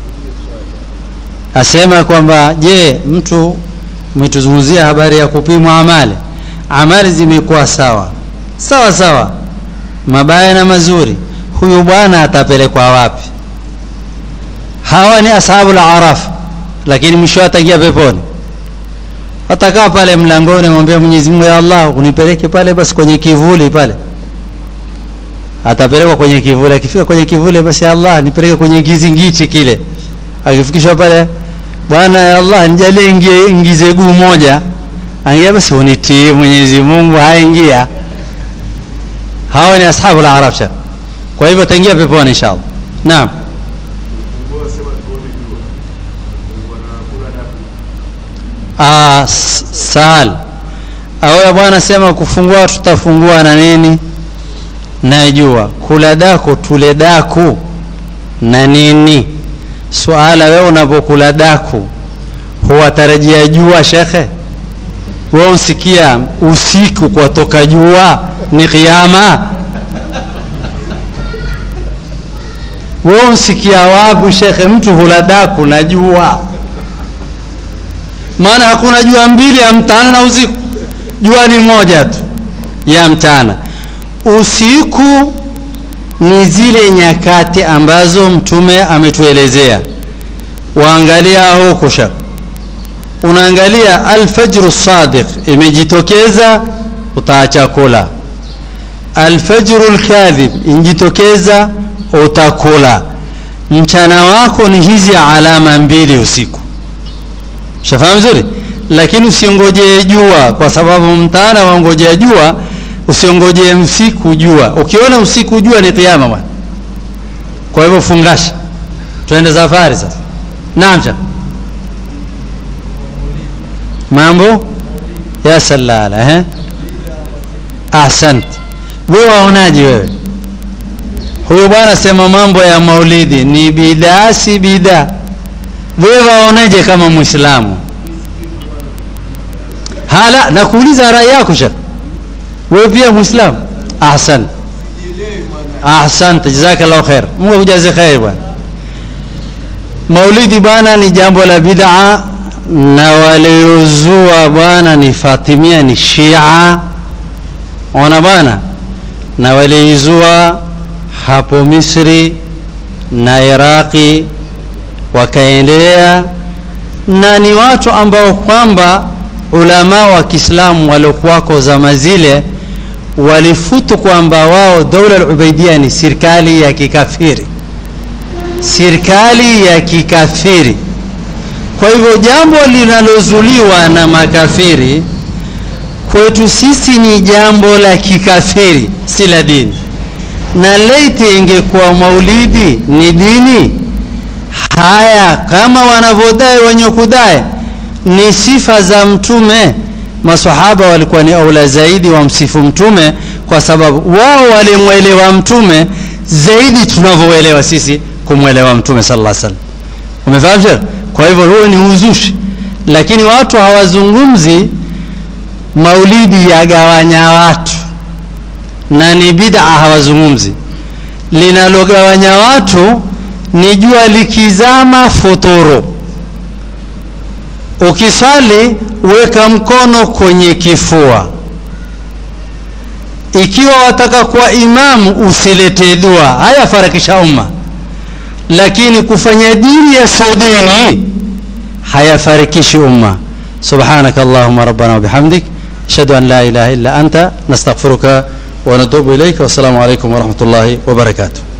asema kwamba je mtu umetuzungumzia habari ya kupimwa amali amali zimekuwa sawa sawa sawa mabaya na mazuri huyu bwana atapelekwa wapi hawa ni ashabul araf lakini mwisho ataingia peponi atakaa pale mlangoni mwambia Mwenyezi Mungu ya Allah unipeleke pale basi kwenye kivuli pale atapelekwa kwenye kivuli akifika kwenye kivuli basi ya Allah nipeleke kwenye kizingiti kile akifikishwa pale bwana ya Allah nijalie ingie ingize guu moja angia basi unitii Mwenyezi Mungu haingia hawa ni ashabu la arabsha kwa hivyo taingia peponi inshallah naam Mungu asema tuone jua. Mungu anakula dafu. Ah, s- sahal awe bwana sema kufungua tutafungua na nini na jua kula daku tule daku na nini suala wewe unapokula daku huwatarajia jua shekhe wewe usikia usiku kwatoka jua ni kiama wewe usikia wapi shekhe mtu hula daku na jua maana hakuna jua mbili ya mchana na usiku jua ni moja tu ya mchana usiku ni zile nyakati ambazo mtume ametuelezea waangalia huku shak unaangalia alfajru sadiq imejitokeza utaacha kula alfajru lkadhib injitokeza utakula mchana wako ni hizi alama mbili usiku shafahamu vizuri lakini usiongojee jua kwa sababu mtana waongojea jua usiongojee usiku jua ukiona usiku jua ni kiama bwana kwa hivyo fungasha tuende safari sasa naam cha mambo ya salala eh ahsant wewe waonaje wewe huyu bwana sema mambo ya maulidi ni bidaa si bidaa wewe waonaje kama muislamu hala nakuuliza rai yako shekh wewe pia muislamu ahsan ahsante jazakallahu khair mungu akujaze khair bwana maulidi bwana ni jambo la bid'a na waliozua bwana ni fatimia ni shia ona bwana na waliizua hapo misri na iraqi wakaendelea na ni watu ambao kwamba ulama wa Kiislamu waliokuwako zama zile walifutu kwamba wao dola al-Ubaidia ni serikali ya kikafiri, serikali ya kikafiri. Kwa hivyo jambo linalozuliwa na makafiri kwetu sisi ni jambo la kikafiri, si la dini. Na laiti ingekuwa maulidi ni dini, haya kama wanavyodai wenye kudai ni sifa za mtume masahaba walikuwa ni aula zaidi wamsifu mtume kwa sababu wao walimwelewa mtume zaidi tunavyoelewa sisi kumwelewa mtume sallallahu alaihi wasallam umefahamu sheikh kwa hivyo huo ni uzushi lakini watu hawazungumzi maulidi yagawanya watu na ni bid'a hawazungumzi linalogawanya watu ni jua likizama futuru ukisali weka mkono kwenye kifua ikiwa wataka kuwa imamu usilete dua haya farakisha umma lakini kufanya dini ya saudini hayafarikishi umma subhanaka allahumma rabbana wa bihamdik ashhadu an la ilaha illa anta nastaghfiruka wa natubu ilayka wassalamu alaykum wa rahmatullahi wa barakatuh